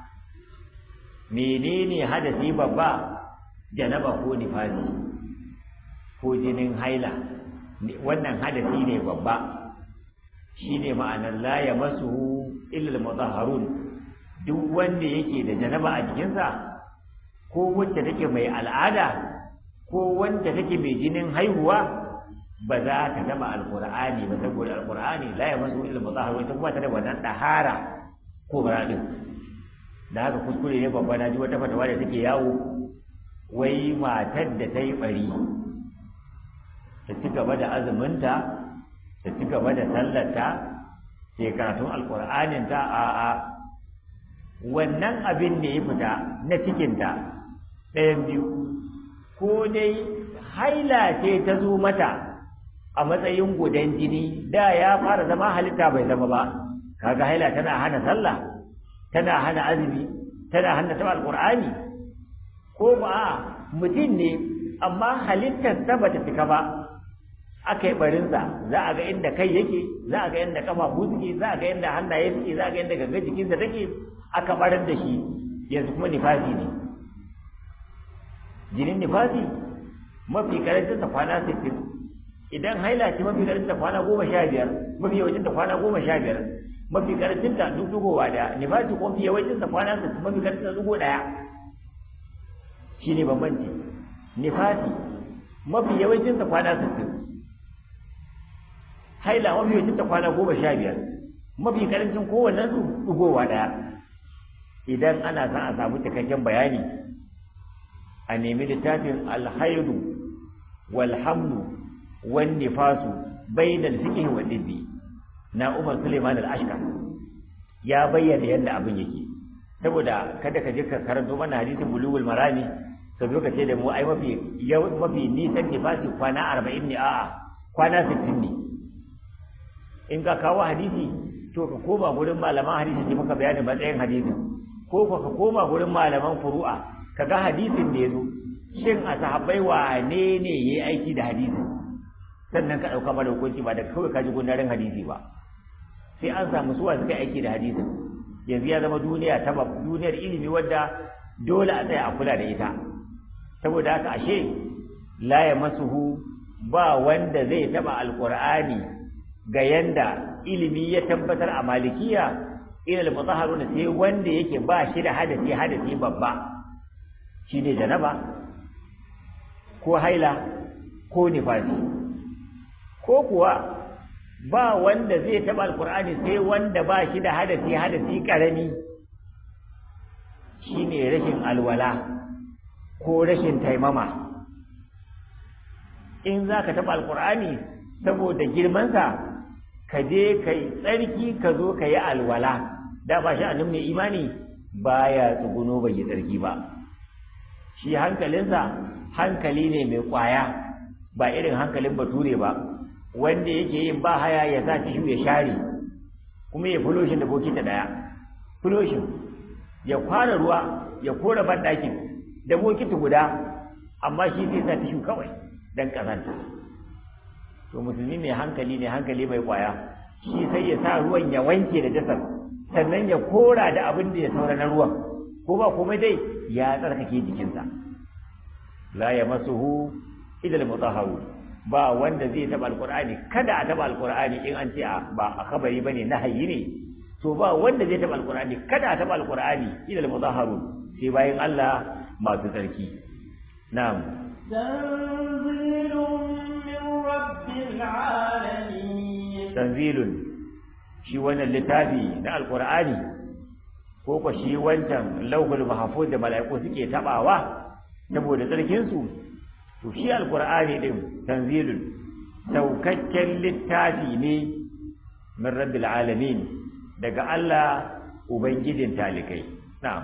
menene hadasi babba janaba ko nifasi ko jinin haila wannan hadasi ne babba shine ma'anar la ya masu illa mutahharun duk wanda yake da janaba a jikinsa ko wacce take mai al'ada ko wanda take mai jinin haihuwa ba za ka taba alqur'ani ba saboda alqur'ani la yamassu illa mutahhar ita kuma ta da wannan dahara ko baradin da haka kuskure ne babba na ji wata fatawa da take yawo wai matar da ta yi bari ta ci gaba da azuminta ta ci gaba da sallarta ke karatun alkur'aninta a a wannan abin da ya fita na cikinta ɗayan biyu ko dai haila ce ta zo mata a matsayin gudan jini da ya fara zama halitta bai zama ba kaga haila tana hana sallah tana hana azumi tana hana taɓa alkur'ani ko ba mutum ne amma halittar ta bata cika ba aka yi barinsa za a ga inda kai yake za a ga inda kafafu suke za a ga inda hannaye suke za a ga inda gangan jikinsa take aka barar da shi yanzu kuma nifasi ne jinin nifasi mafi karancin sa kwana sittin idan haila ce mafi karancin ta kwana goma sha biyar mafi yawancin ta kwana goma sha biyar mafi karancin ta duk dugowa daya nifasi kuma mafi yawancin sa kwana sittin mafi karancin ta dugo daya shine bambanci nifasi mafi yawancin sa kwana sittin haila mafi yawancin ta kwana goma sha biyar mafi karancin kowannen su dugowa daya idan ana son a samu cikakken bayani a nemi littafin alhaidu walhamlu wan nifasu bainal fiqh wa dibbi na Umar Suleiman al-Ashkar ya bayyana yadda abin yake saboda kada ka je ka karanto mana hadisin bulugul marami ka zo ka ce da mu ai mafi mafi nisan nifasi kwana 40 ne a'a kwana 60 ne in ka kawo hadisi to ka koma gurin malaman hadisi sai maka bayanin matsayin hadisin ko ka koma gurin malaman furu'a kaga hadisin da yazo shin a sahabbai wane ne yayi aiki da hadisin sannan ka dauka mana hukunci ba da kawai ka ji gundarin hadisi ba sai an samu suwa suka aiki da hadisin yanzu ya zama duniya ta duniyar ilimi wadda dole a tsaya a kula da ita saboda haka ashe la yamassuhu ba wanda zai taba alqur'ani ga yanda ilimi ya tabbatar a malikiya ila al-mutahharuna sai wanda yake ba shi da hadasi hadasi babba shine janaba ko haila ko nifasi ko kuwa ba wanda zai taɓa alkur'ani sai wanda ba shi da hadasi hadasi ƙarami shine rashin alwala ko rashin taimama in za ka taɓa alkur'ani saboda girmansa ka je ka yi tsarki ka zo ka yi alwala da ba shi a mai imani baya tsuguno bai yi tsarki ba shi hankalinsa hankali ne mai ƙwaya ba irin hankalin bature ba wanda yake yin ba haya ya sa tishu ya share kuma ya fuloshin da bokita daya fuloshin ya kwara ruwa ya kora banɗakin da bokiti guda amma shi zai sa tishu kawai dan kazanta to musulmi mai hankali ne hankali mai kwaya shi sai ya sa ruwan ya wanke da jasar sannan ya kora da abin da ya saura na ruwan ko ba komai dai ya tsarkake jikinsa la yamassuhu illa al-mutahharun ba wanda zai taba alqur'ani kada a taba alqur'ani in an ce ba a kabari bane nahayi ne to ba wanda zai taba alqur'ani kada a taba alqur'ani ila almudahharun sai bayan Allah masu tsarki na'am tanzilun min rabbil alamin tanzilun shi wannan littafi na alqur'ani ko ko shi wancan lauhul mahfuz da mala'iku suke tabawa saboda tsarkin su to shi alqur'ani din tanzilun saukakken littafi ne min rabbil alamin daga Allah ubangijin talikai na'am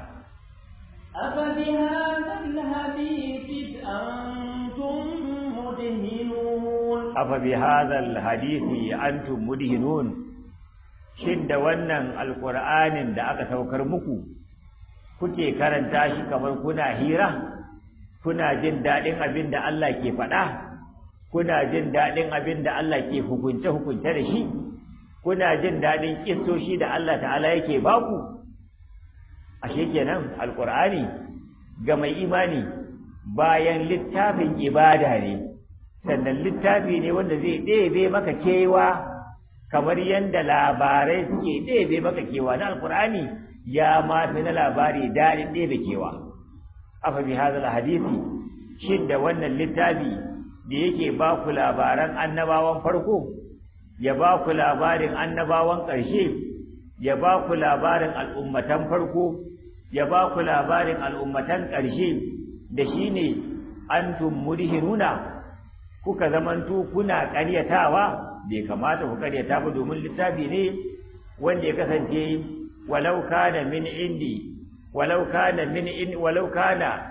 أفبهذا الحديث أنتم مدهنون afa bi hadha alhadisi antum mudhinun shin da wannan alqur'anin da aka saukar muku kuke karanta shi kamar kuna hira kuna jin daɗin abin da Allah ke faɗa kuna jin daɗin abin da Allah ke hukunce hukunce da shi kuna jin daɗin kissoshi da Allah ta'ala yake baku ashe kenan alqur'ani ga mai imani bayan littafin ibada ne sannan littafi ne wanda zai ɗebe maka kewa kamar yadda labarai suke ɗebe maka kewa na alqur'ani ya ma fi na labari daɗin ɗebe kewa afa bi hadal hadisi shin da wannan littafi da yake ba ku labaran annabawan farko ya ba ku labarin annabawan ƙarshe ya ba ku labarin al'ummatan farko ya ba ku labarin al'ummatan ƙarshe da shi ne antum mudhinuna kuka zamanto kuna ƙaryatawa bai kamata ku ƙaryata ba domin littafi ne wanda ya kasance walau kana min indi walau kana min in walau kana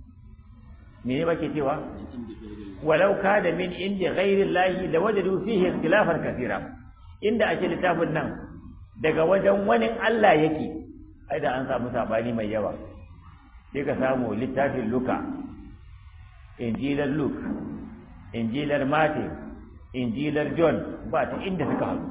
me ne bake cewa walau kana min indi ghairi llahi lawajadu fihi ikhtilafan kathira inda ake littafin nan daga wajen wani Allah yake ai da an samu sabani mai yawa sai ka samu littafin Luka injilar Luke injilar Matthew injilar John ba ta inda suka haɗu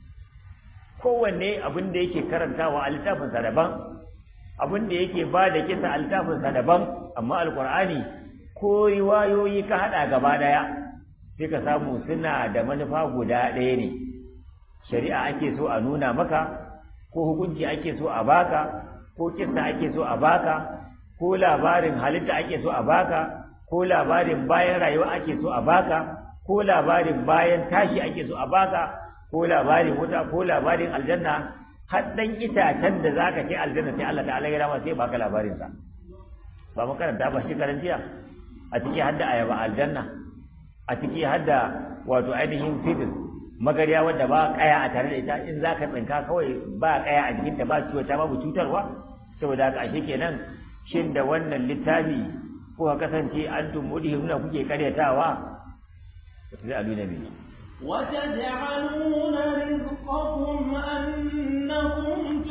kowanne abin da yake karantawa a littafinsa daban abin da yake ba da kisa a littafinsa daban amma alkur'ani ko riwayoyi ka haɗa gaba ɗaya sai ka samu suna da manufa guda ɗaya ne shari'a ake so a nuna maka ko hukunci ake so a baka ko kisa ake so a baka ko labarin halitta ake so a baka ko labarin bayan rayuwa ake so a baka ko labarin bayan tashi ake so a baka ko labarin wuta ko labarin aljanna har dan itacen da zaka kai aljanna sai Allah ta'ala ya rama sai baka labarin sa ba mu karanta ba shi karantiya a ciki hadda ayaba aljanna a ciki hadda wato ainihin fitr magariya wadda ba kaya a tare da ita in zaka tsinka kawai ba kaya a jikinta ba ciwo ta babu cutarwa saboda haka ashe kenan shin da wannan littafi ko kasance antum mudhimuna kuke karyatawa sai a nuna mini وتجعلون رزقكم أنكم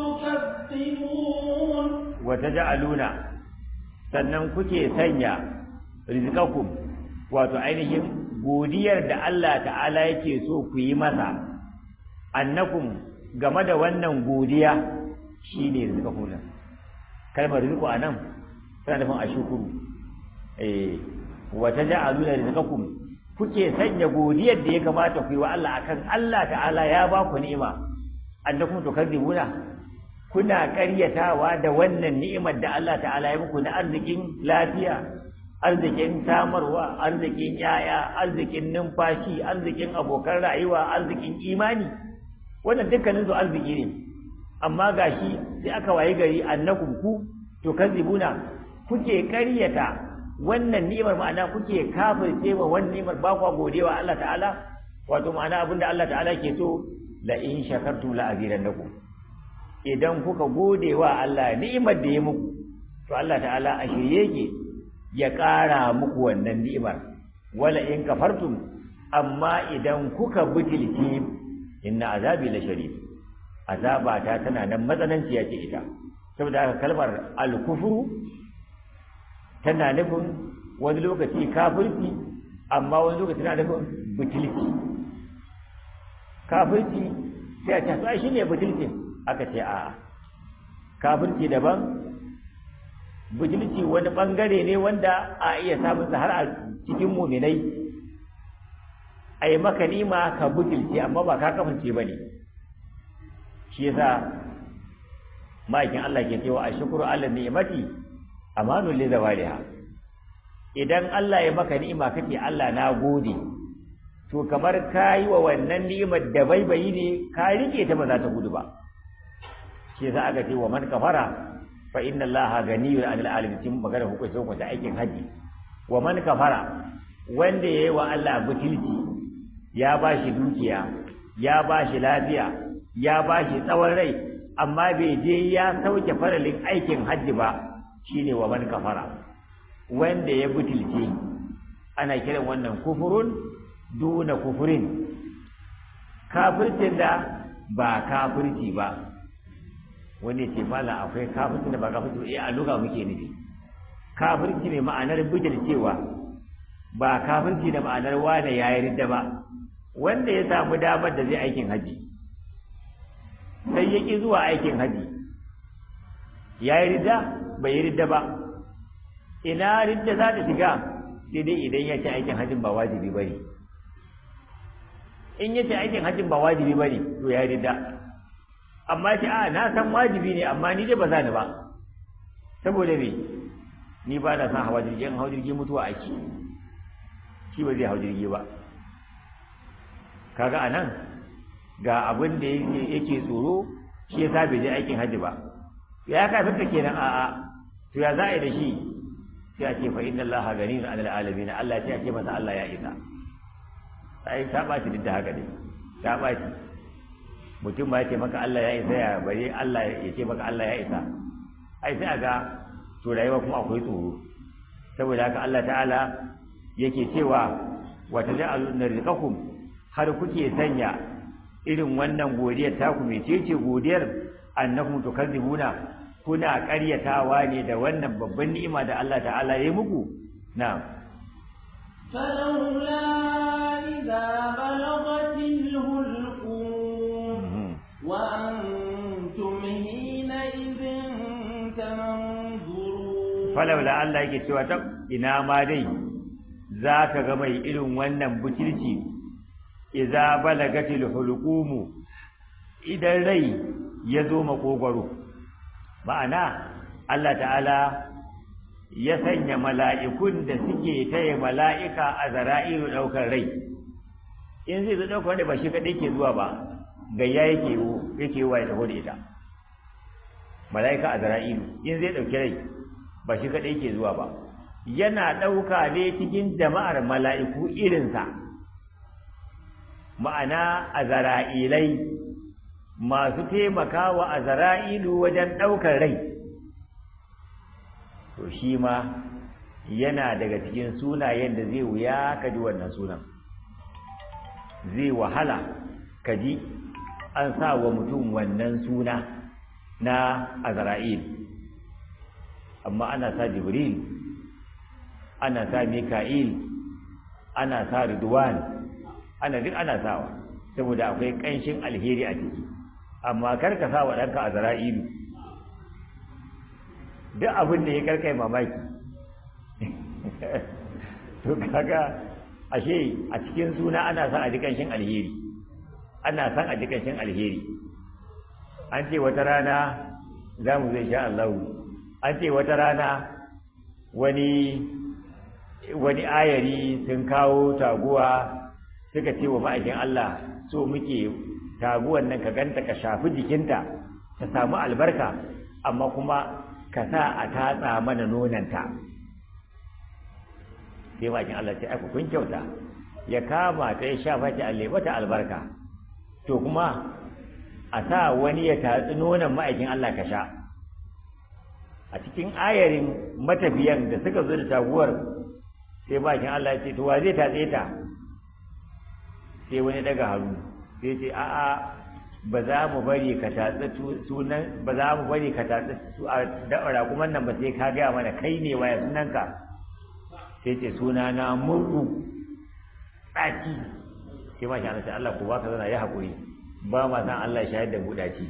تكذبون وتجعلون sannan kuke sanya rizqakum wato ainihin godiyar da Allah ta'ala yake so ku yi masa annakum game da wannan godiya shine rizqakum nan kalmar rizqu anan tana nufin ashukuru eh wa taj'aluna rizqakum kuke sanya godiyar da ya kamata ku yi wa Allah akan Allah ta'ala ya ba ku ni'ima annakum tukadzibuna kuna ƙaryatawa da wannan ni'imar da Allah ta'ala ya muku na arzikin lafiya arzikin samarwa arzikin yaya arzikin numfashi arzikin abokan rayuwa arzikin imani wannan dukkanin su arziki ne amma gashi sai aka waye gari annakum ku tukadzibuna kuke ƙaryata wannan ni'imar ma'ana kuke kafirce wa wannan ni'imar ba kwa godewa Allah ta'ala wato ma'ana abinda Allah ta'ala ke so la in shakartum la azidannakum idan kuka godewa Allah ni'imar da ya muku to Allah ta'ala a shirye yake ya ƙara muku wannan ni'imar wala in kafartum amma idan kuka butulci inna azabi la shadid azaba ta tana nan matsananciya ce ita saboda haka kalmar al-kufru tana nufin wani lokaci kafirci amma wani lokaci tana nufin butulci kafirci sai a ce shi ne butulci aka ce a kafirci daban butulci wani bangare ne wanda a iya samun har a cikin muminai a yi maka nima ka butulci amma ba ka kafirce ba ne shi yasa ma'aikin Allah ke cewa a shukuru Allah ni'imati amanun li zawaliha idan Allah ya maka ni'ima kake Allah na gode to kamar kayi wa wannan ni'imar da baibayi ne ka rike ta ba za ta gudu ba shi yasa aka ce wa man kafara fa inna Allah ganiyun 'anil alamin cikin magana hukunci hukunci aikin haji wa man kafara wanda yayi wa Allah butulci ya bashi dukiya ya bashi lafiya ya bashi tsawon rai amma bai je ya sauke faralin aikin hajji ba shine wa man kafara wanda ya butulce ana kiran wannan kufurun duna kufurin kafircin da ba kafirci ba wani ce mala akwai kafircin da ba kafirci eh a luga muke nufi kafirci ne ma'anar butulcewa ba kafirci da ma'anar wane ya yi ridda ba wanda ya samu damar da zai aikin haji sai ya ƙi zuwa aikin haji ya yi ridda bai yi ridda ba ina ridda za ta shiga sai dai idan ya ce aikin hajjin ba wajibi bane in ya ce aikin hajjin ba wajibi bane to ya ridda amma ce a na san wajibi ne amma ni dai ba za ni ba saboda me ni ba na san hawa jirgin hawa jirgin mutuwa ake shi ba zai hau jirgi ba kaga anan ga abin da yake tsoro shi yasa bai je aikin hajji ba ya kafirta kenan a'a to ya za a yi da shi sai a ce fa inna Allah ganiyun 'anil alamin Allah ya ce a ce masa Allah ya isa ai ta baci duk da haka dai ta baci mutum ba ya ce maka Allah ya isa ya bari Allah ya ce maka Allah ya isa ai sai aga to rayuwa kuma akwai tsoro saboda haka Allah ta'ala yake cewa wa taj'aluna rizqakum har kuke sanya irin wannan godiyar taku mecece godiyar annakum tukadzibuna kuna ƙaryatawa ne da wannan babban ni'ima da Allah ta'ala ya yi muku na'am فلولا إذا بلغت الهلقوم وأنتم حينئذ تنظرون فلولا Allah yake cewa ta ina ma dai za ka ga mai irin wannan butulci idza balagatil hulqumu idan rai ya zo makogwaro ma'ana Allah ta'ala ya sanya mala'ikun da suke taya mala'ika a zara'iru ɗaukar rai in zai zo ɗaukar wanda ba shi kaɗai ke zuwa ba gayya yake yake wa ya taho da ita mala'ika a zara'iru in zai ɗauki rai ba shi kaɗai ke zuwa ba yana ɗauka ne cikin jama'ar mala'iku irinsa ma'ana a zara'ilai masu taimakawa a zara'ilu wajen ɗaukar rai to shi ma yana daga cikin sunayen da zai wuya ka ji wannan sunan zai wahala ka ji an sa wa mutum wannan suna na azra'il amma ana sa jibril ana sa mika'il ana sa ridwan ana duk ana sawa saboda akwai ƙanshin alheri a ciki amma kar ka sa wa ɗanka azra'ilu duk abin da ya karkai mamaki to kaga ashe a cikin suna ana son a ji kanshin alheri ana son a ji kanshin alheri an ce wata rana za mu zai sha Allah an ce wata rana wani wani ayari sun kawo taguwa suka ce wa ma'aikin Allah so muke taguwan nan ka ganta ka shafi jikinta ta samu albarka amma kuma ka sa a tatsa mana nonanta sai bakin Allah ce aka kun kyauta ya kama ta ya shafa ta alle mata albarka to kuma a sa wani ya tatsi nonon ma'aikin Allah ka sha a cikin ayarin matafiyan da suka zo da taguwar sai bakin Allah ya ce to wa zai tatse ta sai wani daga hannu sai ce a'a ba za mu bari ka tatsi sunan ba za mu bari ka tatsi su a da'ara kuma nan ba sai ka gaya mana kai ne waya sunanka sai ce suna na murku tsaki sai ma shi sai Allah ko baka zana ya haƙuri ba ma san Allah shahid da buɗaci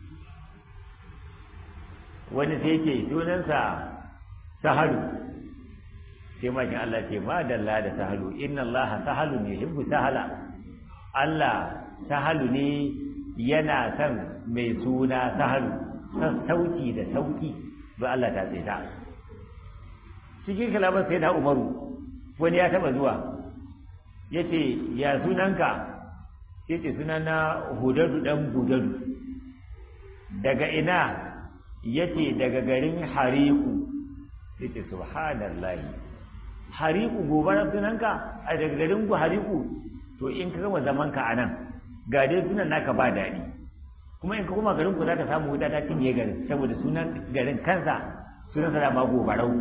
wani sai ce sunansa sahalu sai ma shi Allah ce ma dalla da sahalu inna Allah sahalu ne hibbu sahala Allah sahalu ne yana son mai suna sahalu sassauci da sauki ba Allah ta tsaita cikin kalaman sai na umaru wani ya taba zuwa ya ce ya sunanka ya ce sunana hudadu dan hudadu daga ina ya ce daga garin hariku ya ce subhanallahi hariku gobarar sunanka a daga garin ku hariku to in ka gama zamanka a nan ga dai sunan naka ba daɗi kuma in ka koma garin ku za ka samu wuta ta cinye garin saboda sunan garin kansa sunan sa ma gobarau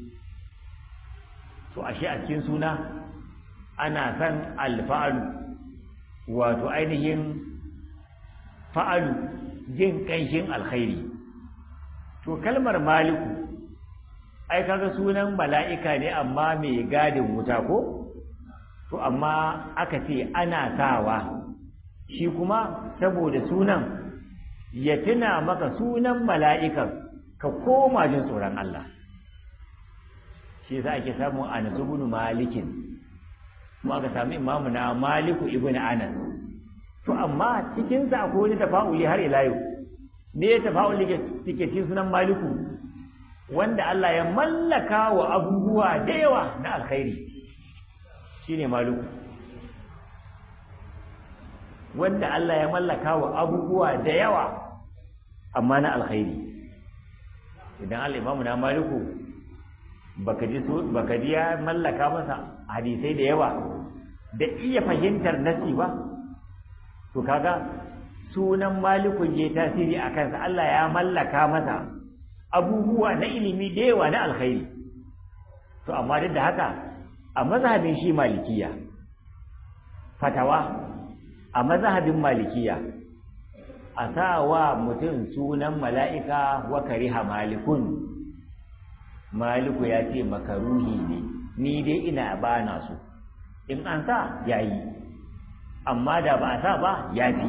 to ashe a cikin suna ana san alfa'alu wato ainihin fa'alu jin kanshin alkhairi to kalmar maliku ai kaga sunan mala'ika ne amma mai gadin wuta ko to amma aka ce ana sawa shi kuma saboda sunan ya tuna maka sunan mala'ikan ka koma jin tsoron Allah shi yasa ake samun Anas ibn Malikin kuma aka samu imamu na Maliku ibn Anas to amma cikin sa akwai wani tafa'uli har ila yau ne ya tafa'uli ke cikin sunan Maliku wanda Allah ya mallaka wa abubuwa da yawa na alkhairi shine maluku wanda Allah ya mallaka wa abubuwa da yawa amma na alkhairi idan al-imamu na maliku baka ji baka ji ya mallaka masa hadisai da yawa da iya fahimtar nasi ba to kaga sunan malikun je tasiri a kansa Allah ya mallaka masa abubuwa na ilimi da yawa na alkhairi to amma duk da haka a mazhabin shi malikiya fatawa a mazhabin malikiya a sa wa mutum sunan mala'ika wa kariha malikun maliku ya ce makaruhi ne ni dai ina bana su in an sa ya yi amma da ba a sa ba ya fi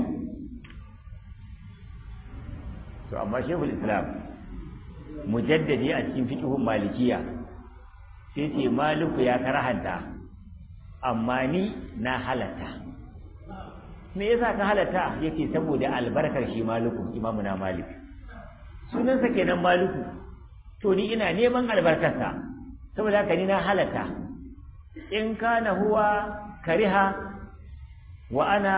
to amma shehul islam mujaddadi a cikin fiqhun malikiya sai ce maliku ya karahanta amma ni na halatta me yasa ka halatta yake saboda albarkar shi maliku imamu na malik sunansa kenan maliku to ni ina neman albarkarsa saboda haka ni na halatta in kana huwa kariha wa ana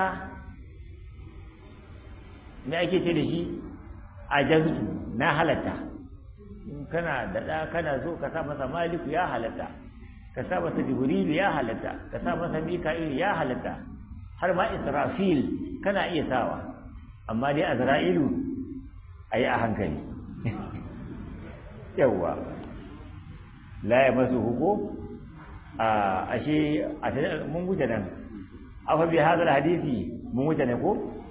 me ake ce da shi ajaztu na halatta kana da da kana so ka sa masa maliku ya halatta ka sa masa jibril ya halatta ka sa masa mika'il ya halatta har ma israfil kana iya sawa amma dai azra'ilu ayi a hankali yawa la ya masu huko a ashe a mun wuce nan afa bi hadal hadisi mun wuce ne ko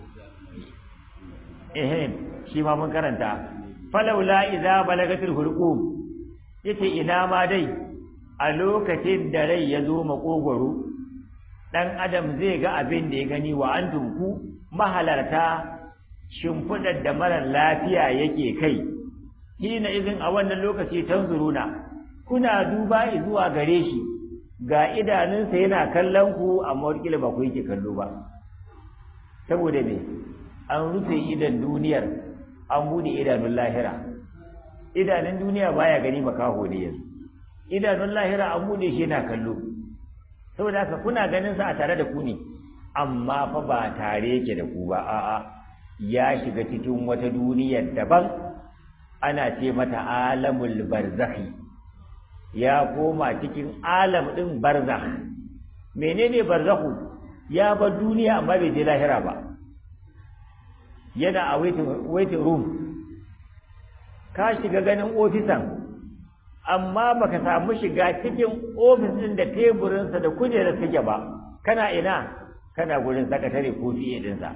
eh shi ma mun karanta falawla idza balagatil hulqum yace ina ma dai a lokacin da rai ya zo makogwaro dan adam zai ga abin da ya gani wa antum ku mahalarta shimfidar da marar lafiya yake kai hina izin a wannan lokaci tanzuruna kuna duba zuwa gare shi ga idanunsa yana kallon ku amma wakila ba ku yake kallo ba saboda me an rufe idan duniyar an bude idanun lahira idanun duniya baya gani makaho ne yanzu idanun lahira an bude shi yana kallo saboda haka kuna ganin sa a tare da ku ne amma fa ba tare yake da ku ba a'a ya shiga cikin wata duniyar daban ana ce mata alamul barzakhi ya koma cikin alam din barzakh menene barzakhu ya bar duniya amma bai je lahira ba yana a waiting room ka shiga ganin ofisan amma baka samu shiga cikin ofis din da teburinsa da kujerar take ba kana ina kana gurin sakatare ko fiye dinsa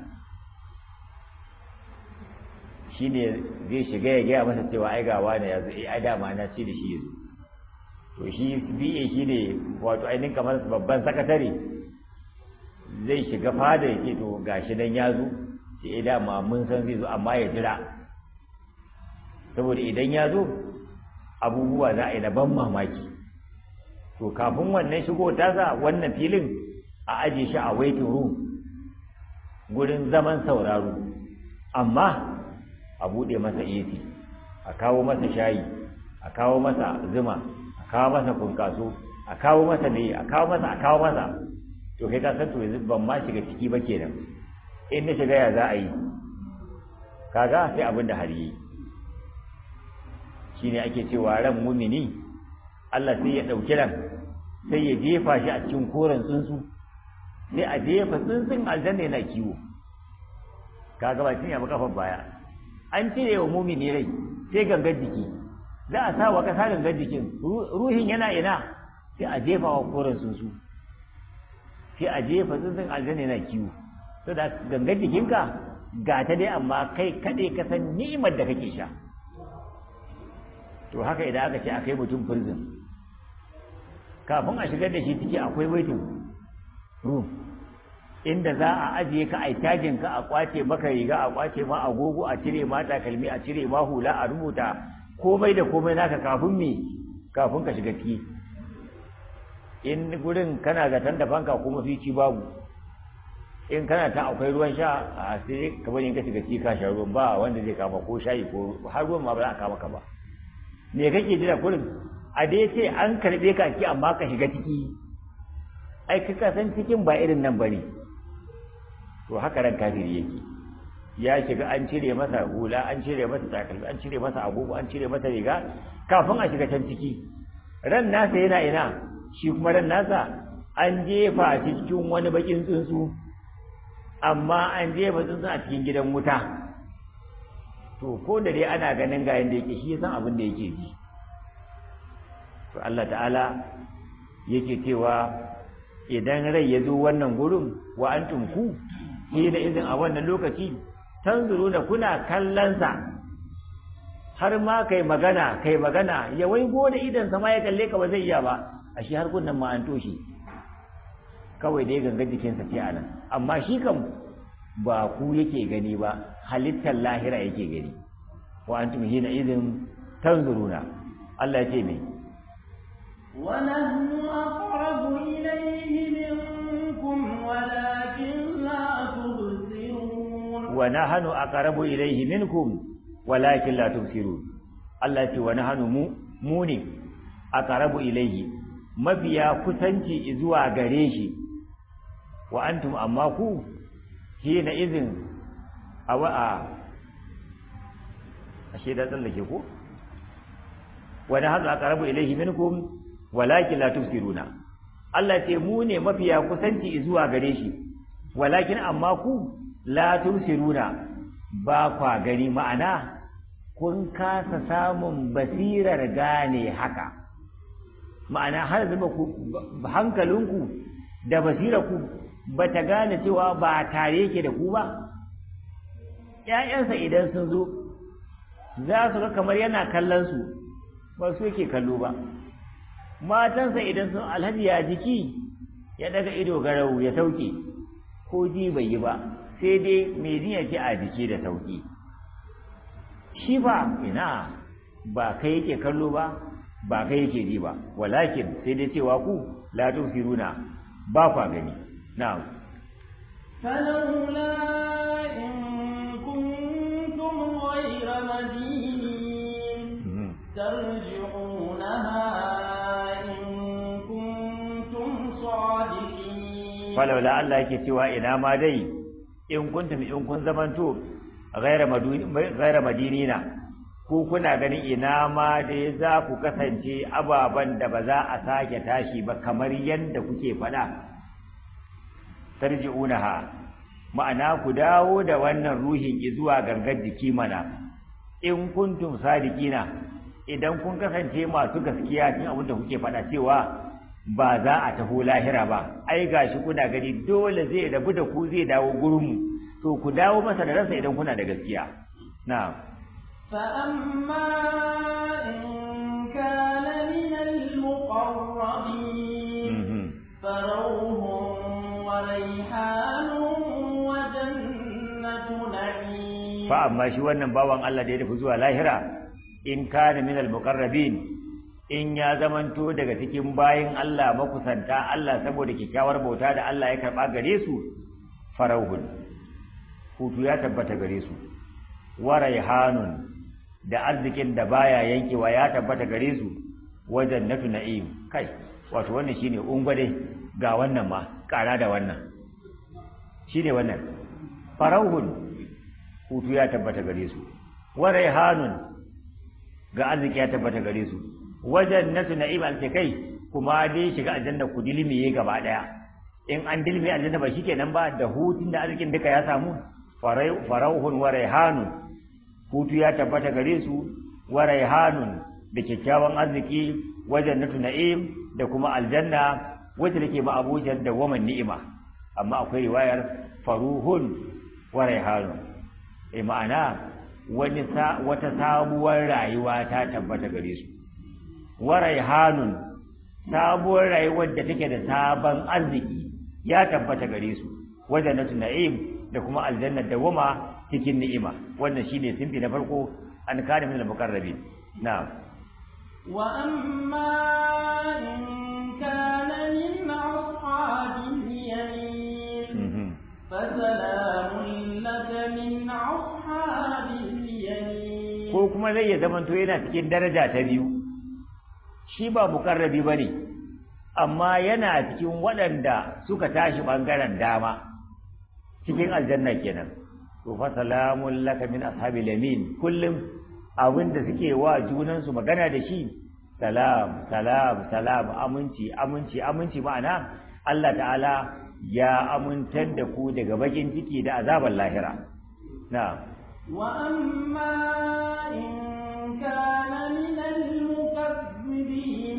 shi ne zai shiga ya gaya masa cewa ai gawa ne yanzu ai dama na ci da shi yanzu to shi biye shi ne wato ainihin kamar babban sakatare zai shiga fada ya ce to gashi nan ya zo sai dama mun san zai zo amma ya jira saboda idan ya zo abubuwa za a yi na ban mamaki to kafin wannan shigo tasa wannan filin a aje shi a waiting room gurin zaman sauraro amma a buɗe masa AC a kawo masa shayi a kawo masa zuma a kawo masa kunkaso a kawo masa ne a kawo masa a kawo masa to kai ka san to yanzu ban ma shiga ciki ba kenan in na shiga ya za a yi kaga sai abin da har yi shine ake cewa ran mumini Allah sai ya ɗauki ran sai ya jefa shi a cikin koren tsuntsu sai a jefa tsuntsun aljanna yana kiwo kaga ba cinye ba kafan baya an cire wa mumini rai sai gangar jiki za a sa wa kasa gangar jikin ruhin yana ina sai a jefa wa koren tsuntsu sai a jefa tsuntsun aljanna yana kiwo to da gangar jikinka ga ta dai amma kai kaɗai ka san ni'imar da kake sha to haka idan aka ce akai mutum prison kafin a shigar da shi ciki akwai waiting room inda za a ajiye ka a tajin ka a kwace maka riga a kwace ma agogo a cire ma takalmi a cire ma hula a rubuta komai da komai naka kafin me kafin ka shiga ciki in gurin kana zaton da fanka kuma fici babu in kana ta akwai ruwan sha a sai ka bari in ka shiga ciki ka sha ruwan ba wanda zai kama ko shayi ko har ruwan ma ba za a kama ka ba me kake jira kurin a dai ce an karbe ka ki amma ka shiga ciki ai ka san cikin ba irin nan bane to haka ran kafiri yake ya shiga an cire masa hula an cire masa takalmi an cire masa agogo an cire masa riga kafin a shiga can ciki ran nasa yana ina shi kuma ran nasa an jefa shi cikin wani bakin tsuntsu amma an jefa tsuntsu a cikin gidan wuta to ko da dai ana ganin ga yanda yake shi ya san abin da yake ji to Allah ta'ala yake cewa idan rai ya zo wannan gurin wa antum ku shi da izin a wannan lokaci tanzuru da kuna kallonsa har ma kai magana kai magana ya waigo da idan sama ya kalle ka ba zai iya ba a shi har kunnan ma an toshe kawai dai gangan jikinsa ce anan amma shi kan ba ku yake gani ba halittar lahira yake gani wa antum hina idin tanzuruna Allah ya ce me ونحن أقرب إليه منكم ولكن لا تبصرون ونحن أقرب إليه منكم ولكن لا تبصرون Allah ce wa nahanu mu mu ne aqrabu ilayhi mabiya kusanci zuwa gare shi wa antum amma ku shi na izin awa a ashe da tsallake ko wa nahanu aqrabu ilayhi minkum walakin la tubsiruna Allah ce mu ne mafiya kusanci zuwa gare shi walakin amma ku la tubsiruna ba kwa gani ma'ana kun kasa samun basirar gane haka ma'ana har zama ku hankalinku da basirarku ba ta gane cewa ba tare yake da ku ba ‘ya'yansa idan sun zo za su ga kamar yana kallon su ba su yake kallo ba matansa idan sun alhaji ya jiki ya daga ido garau ya sauke ko ji bai yi ba sai dai mai jiya ce a jiki da sauki shi ba ina ba kai yake kallo ba ba kai yake ji ba walakin sai dai cewa ku la tusiruna ba kwa gani na'am فلولا إن كنتم غير مدينين ترجعونها إن كنتم صادقين فلولا الله yake cewa ina ma dai in kuntum in kun zamanto ghaira madinina ko kuna ganin ina ma dai za ku kasance ababen da ba za a sake tashi ba kamar yadda kuke faɗa tarji'unaha ma'ana ku dawo da wannan ruhin zuwa gangar jiki mana in kuntum sadiqina idan kun kasance masu gaskiya cikin abin da kuke faɗa cewa ba za a taho lahira ba ai gashi kuna gani dole zai rabu da ku zai dawo gurinmu to ku dawo masa da ransa idan kuna da gaskiya na'am فأما إن كان من المقربين فروح وريحان وجنة نعيم فأما shi wannan bawan Allah da ya tafi zuwa lahira in kana min al-muqarrabin in ya zamanto daga cikin bayin Allah makusanta Allah saboda kyakkyawar bauta da Allah ya karba gare su farauhun hutu ya tabbata gare su wa raihanun da arzikin da baya yankewa ya tabbata gare su wa jannatu na'im kai wato wannan shine ungwade ga wannan ma kara da wannan shine wannan farauhun hutu ya tabbata gare su wa raihanun ga arziki ya tabbata gare su wa jannatu na'im al kai kuma dai shiga aljanna ku dilmiye gaba daya in an dilme aljanna ba shikenan ba da hutun da arzikin duka ya samu farauhun wa raihanun hutu ya tabbata gare su wa raihanun da kyakkyawan arziki wajen natu na'im da kuma aljanna wacce take ba abujan da waman ni'ima amma akwai riwayar faruhun wa raihanun eh ma'ana wani wata sabuwar rayuwa ta tabbata gare su wa raihanun sabuwar rayuwar da take da sabon arziki ya tabbata gare su wajen natu na'im da kuma aljanna da wama cikin ni'ima wannan shine sinfi na farko an kana min al-muqarrabin na'am wa amma in kana min ashabil yamin fa salamun laka min ashabil yamin ko kuma zai ya zamanto yana cikin daraja ta biyu shi ba muqarrabi bane amma yana cikin waɗanda suka tashi ɓangaren dama cikin aljanna kenan to fa salamun laka min ashabil yamin kullum abinda suke wa junansu magana da shi salam salam salam aminci aminci aminci ma'ana Allah ta'ala ya amintar da ku daga bakin ciki da azabar lahira na wa amma in kana min al-mukaththibin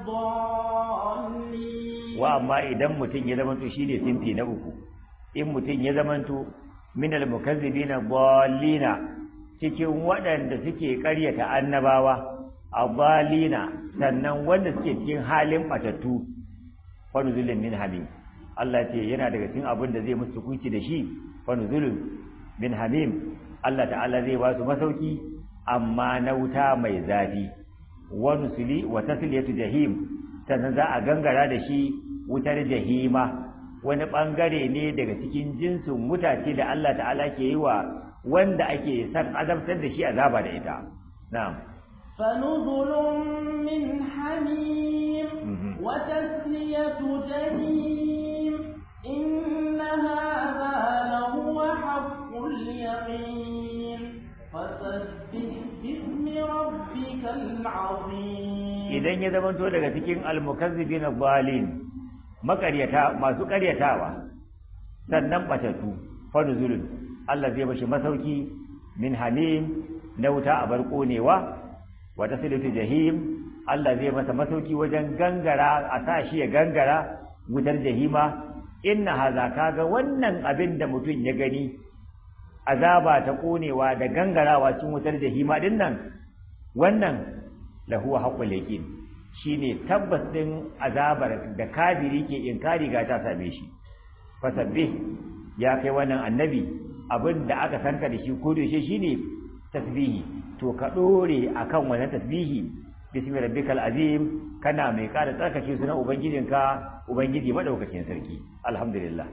ad-dallin wa amma idan mutum ya zamanto shine sinfi na uku in mutum ya zamanto min al-mukaththibin ad-dallina cikin waɗanda suke ƙaryata annabawa adalina sannan wanda suke cikin halin batattu fanuzulun min hamim Allah ce yana daga cikin abin da zai musu hukunci da shi fanuzulun min hamim Allah ta'ala zai ba su masauki amma na wuta mai zafi wa nusuli wa tasliyatu jahim sannan za a gangara da shi wutar jahima wani bangare ne daga cikin jinsin mutace da Allah ta'ala ke yi wa wanda ake san azabtar da shi azaba da ita na'am فنزل من حميم وتسلية جحيم إن هذا لهو حق اليقين فسبح باسم ربك العظيم idan ya zamanto daga cikin almukazzibin adh-dhalin makaryata masu karyatawa sannan batatu fa nuzulun Allah zai bashi masauki min hamim na wuta a bar konewa wa tasilatu jahim Allah zai masa masauki wajen gangara a sa shi ya gangara wutar jahima inna haza kaga wannan abin da mutum ya gani azaba ta konewa da gangarawa cikin wutar jahima din nan wannan lahu haqqul yaqin shine tabbas din azabar da kafiri ke inkari ga ta same shi fasabbih ya kai wannan annabi abin da aka sanka da shi ko da shi shine tasbihi to ka dore akan wannan tasbihi bismi rabbikal azim kana mai kada tsarkake sunan ubangijinka ubangiji madaukakin sarki alhamdulillah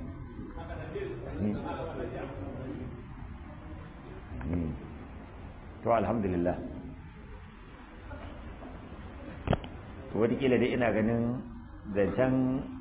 to alhamdulillah to wataƙila dai ina ganin zancen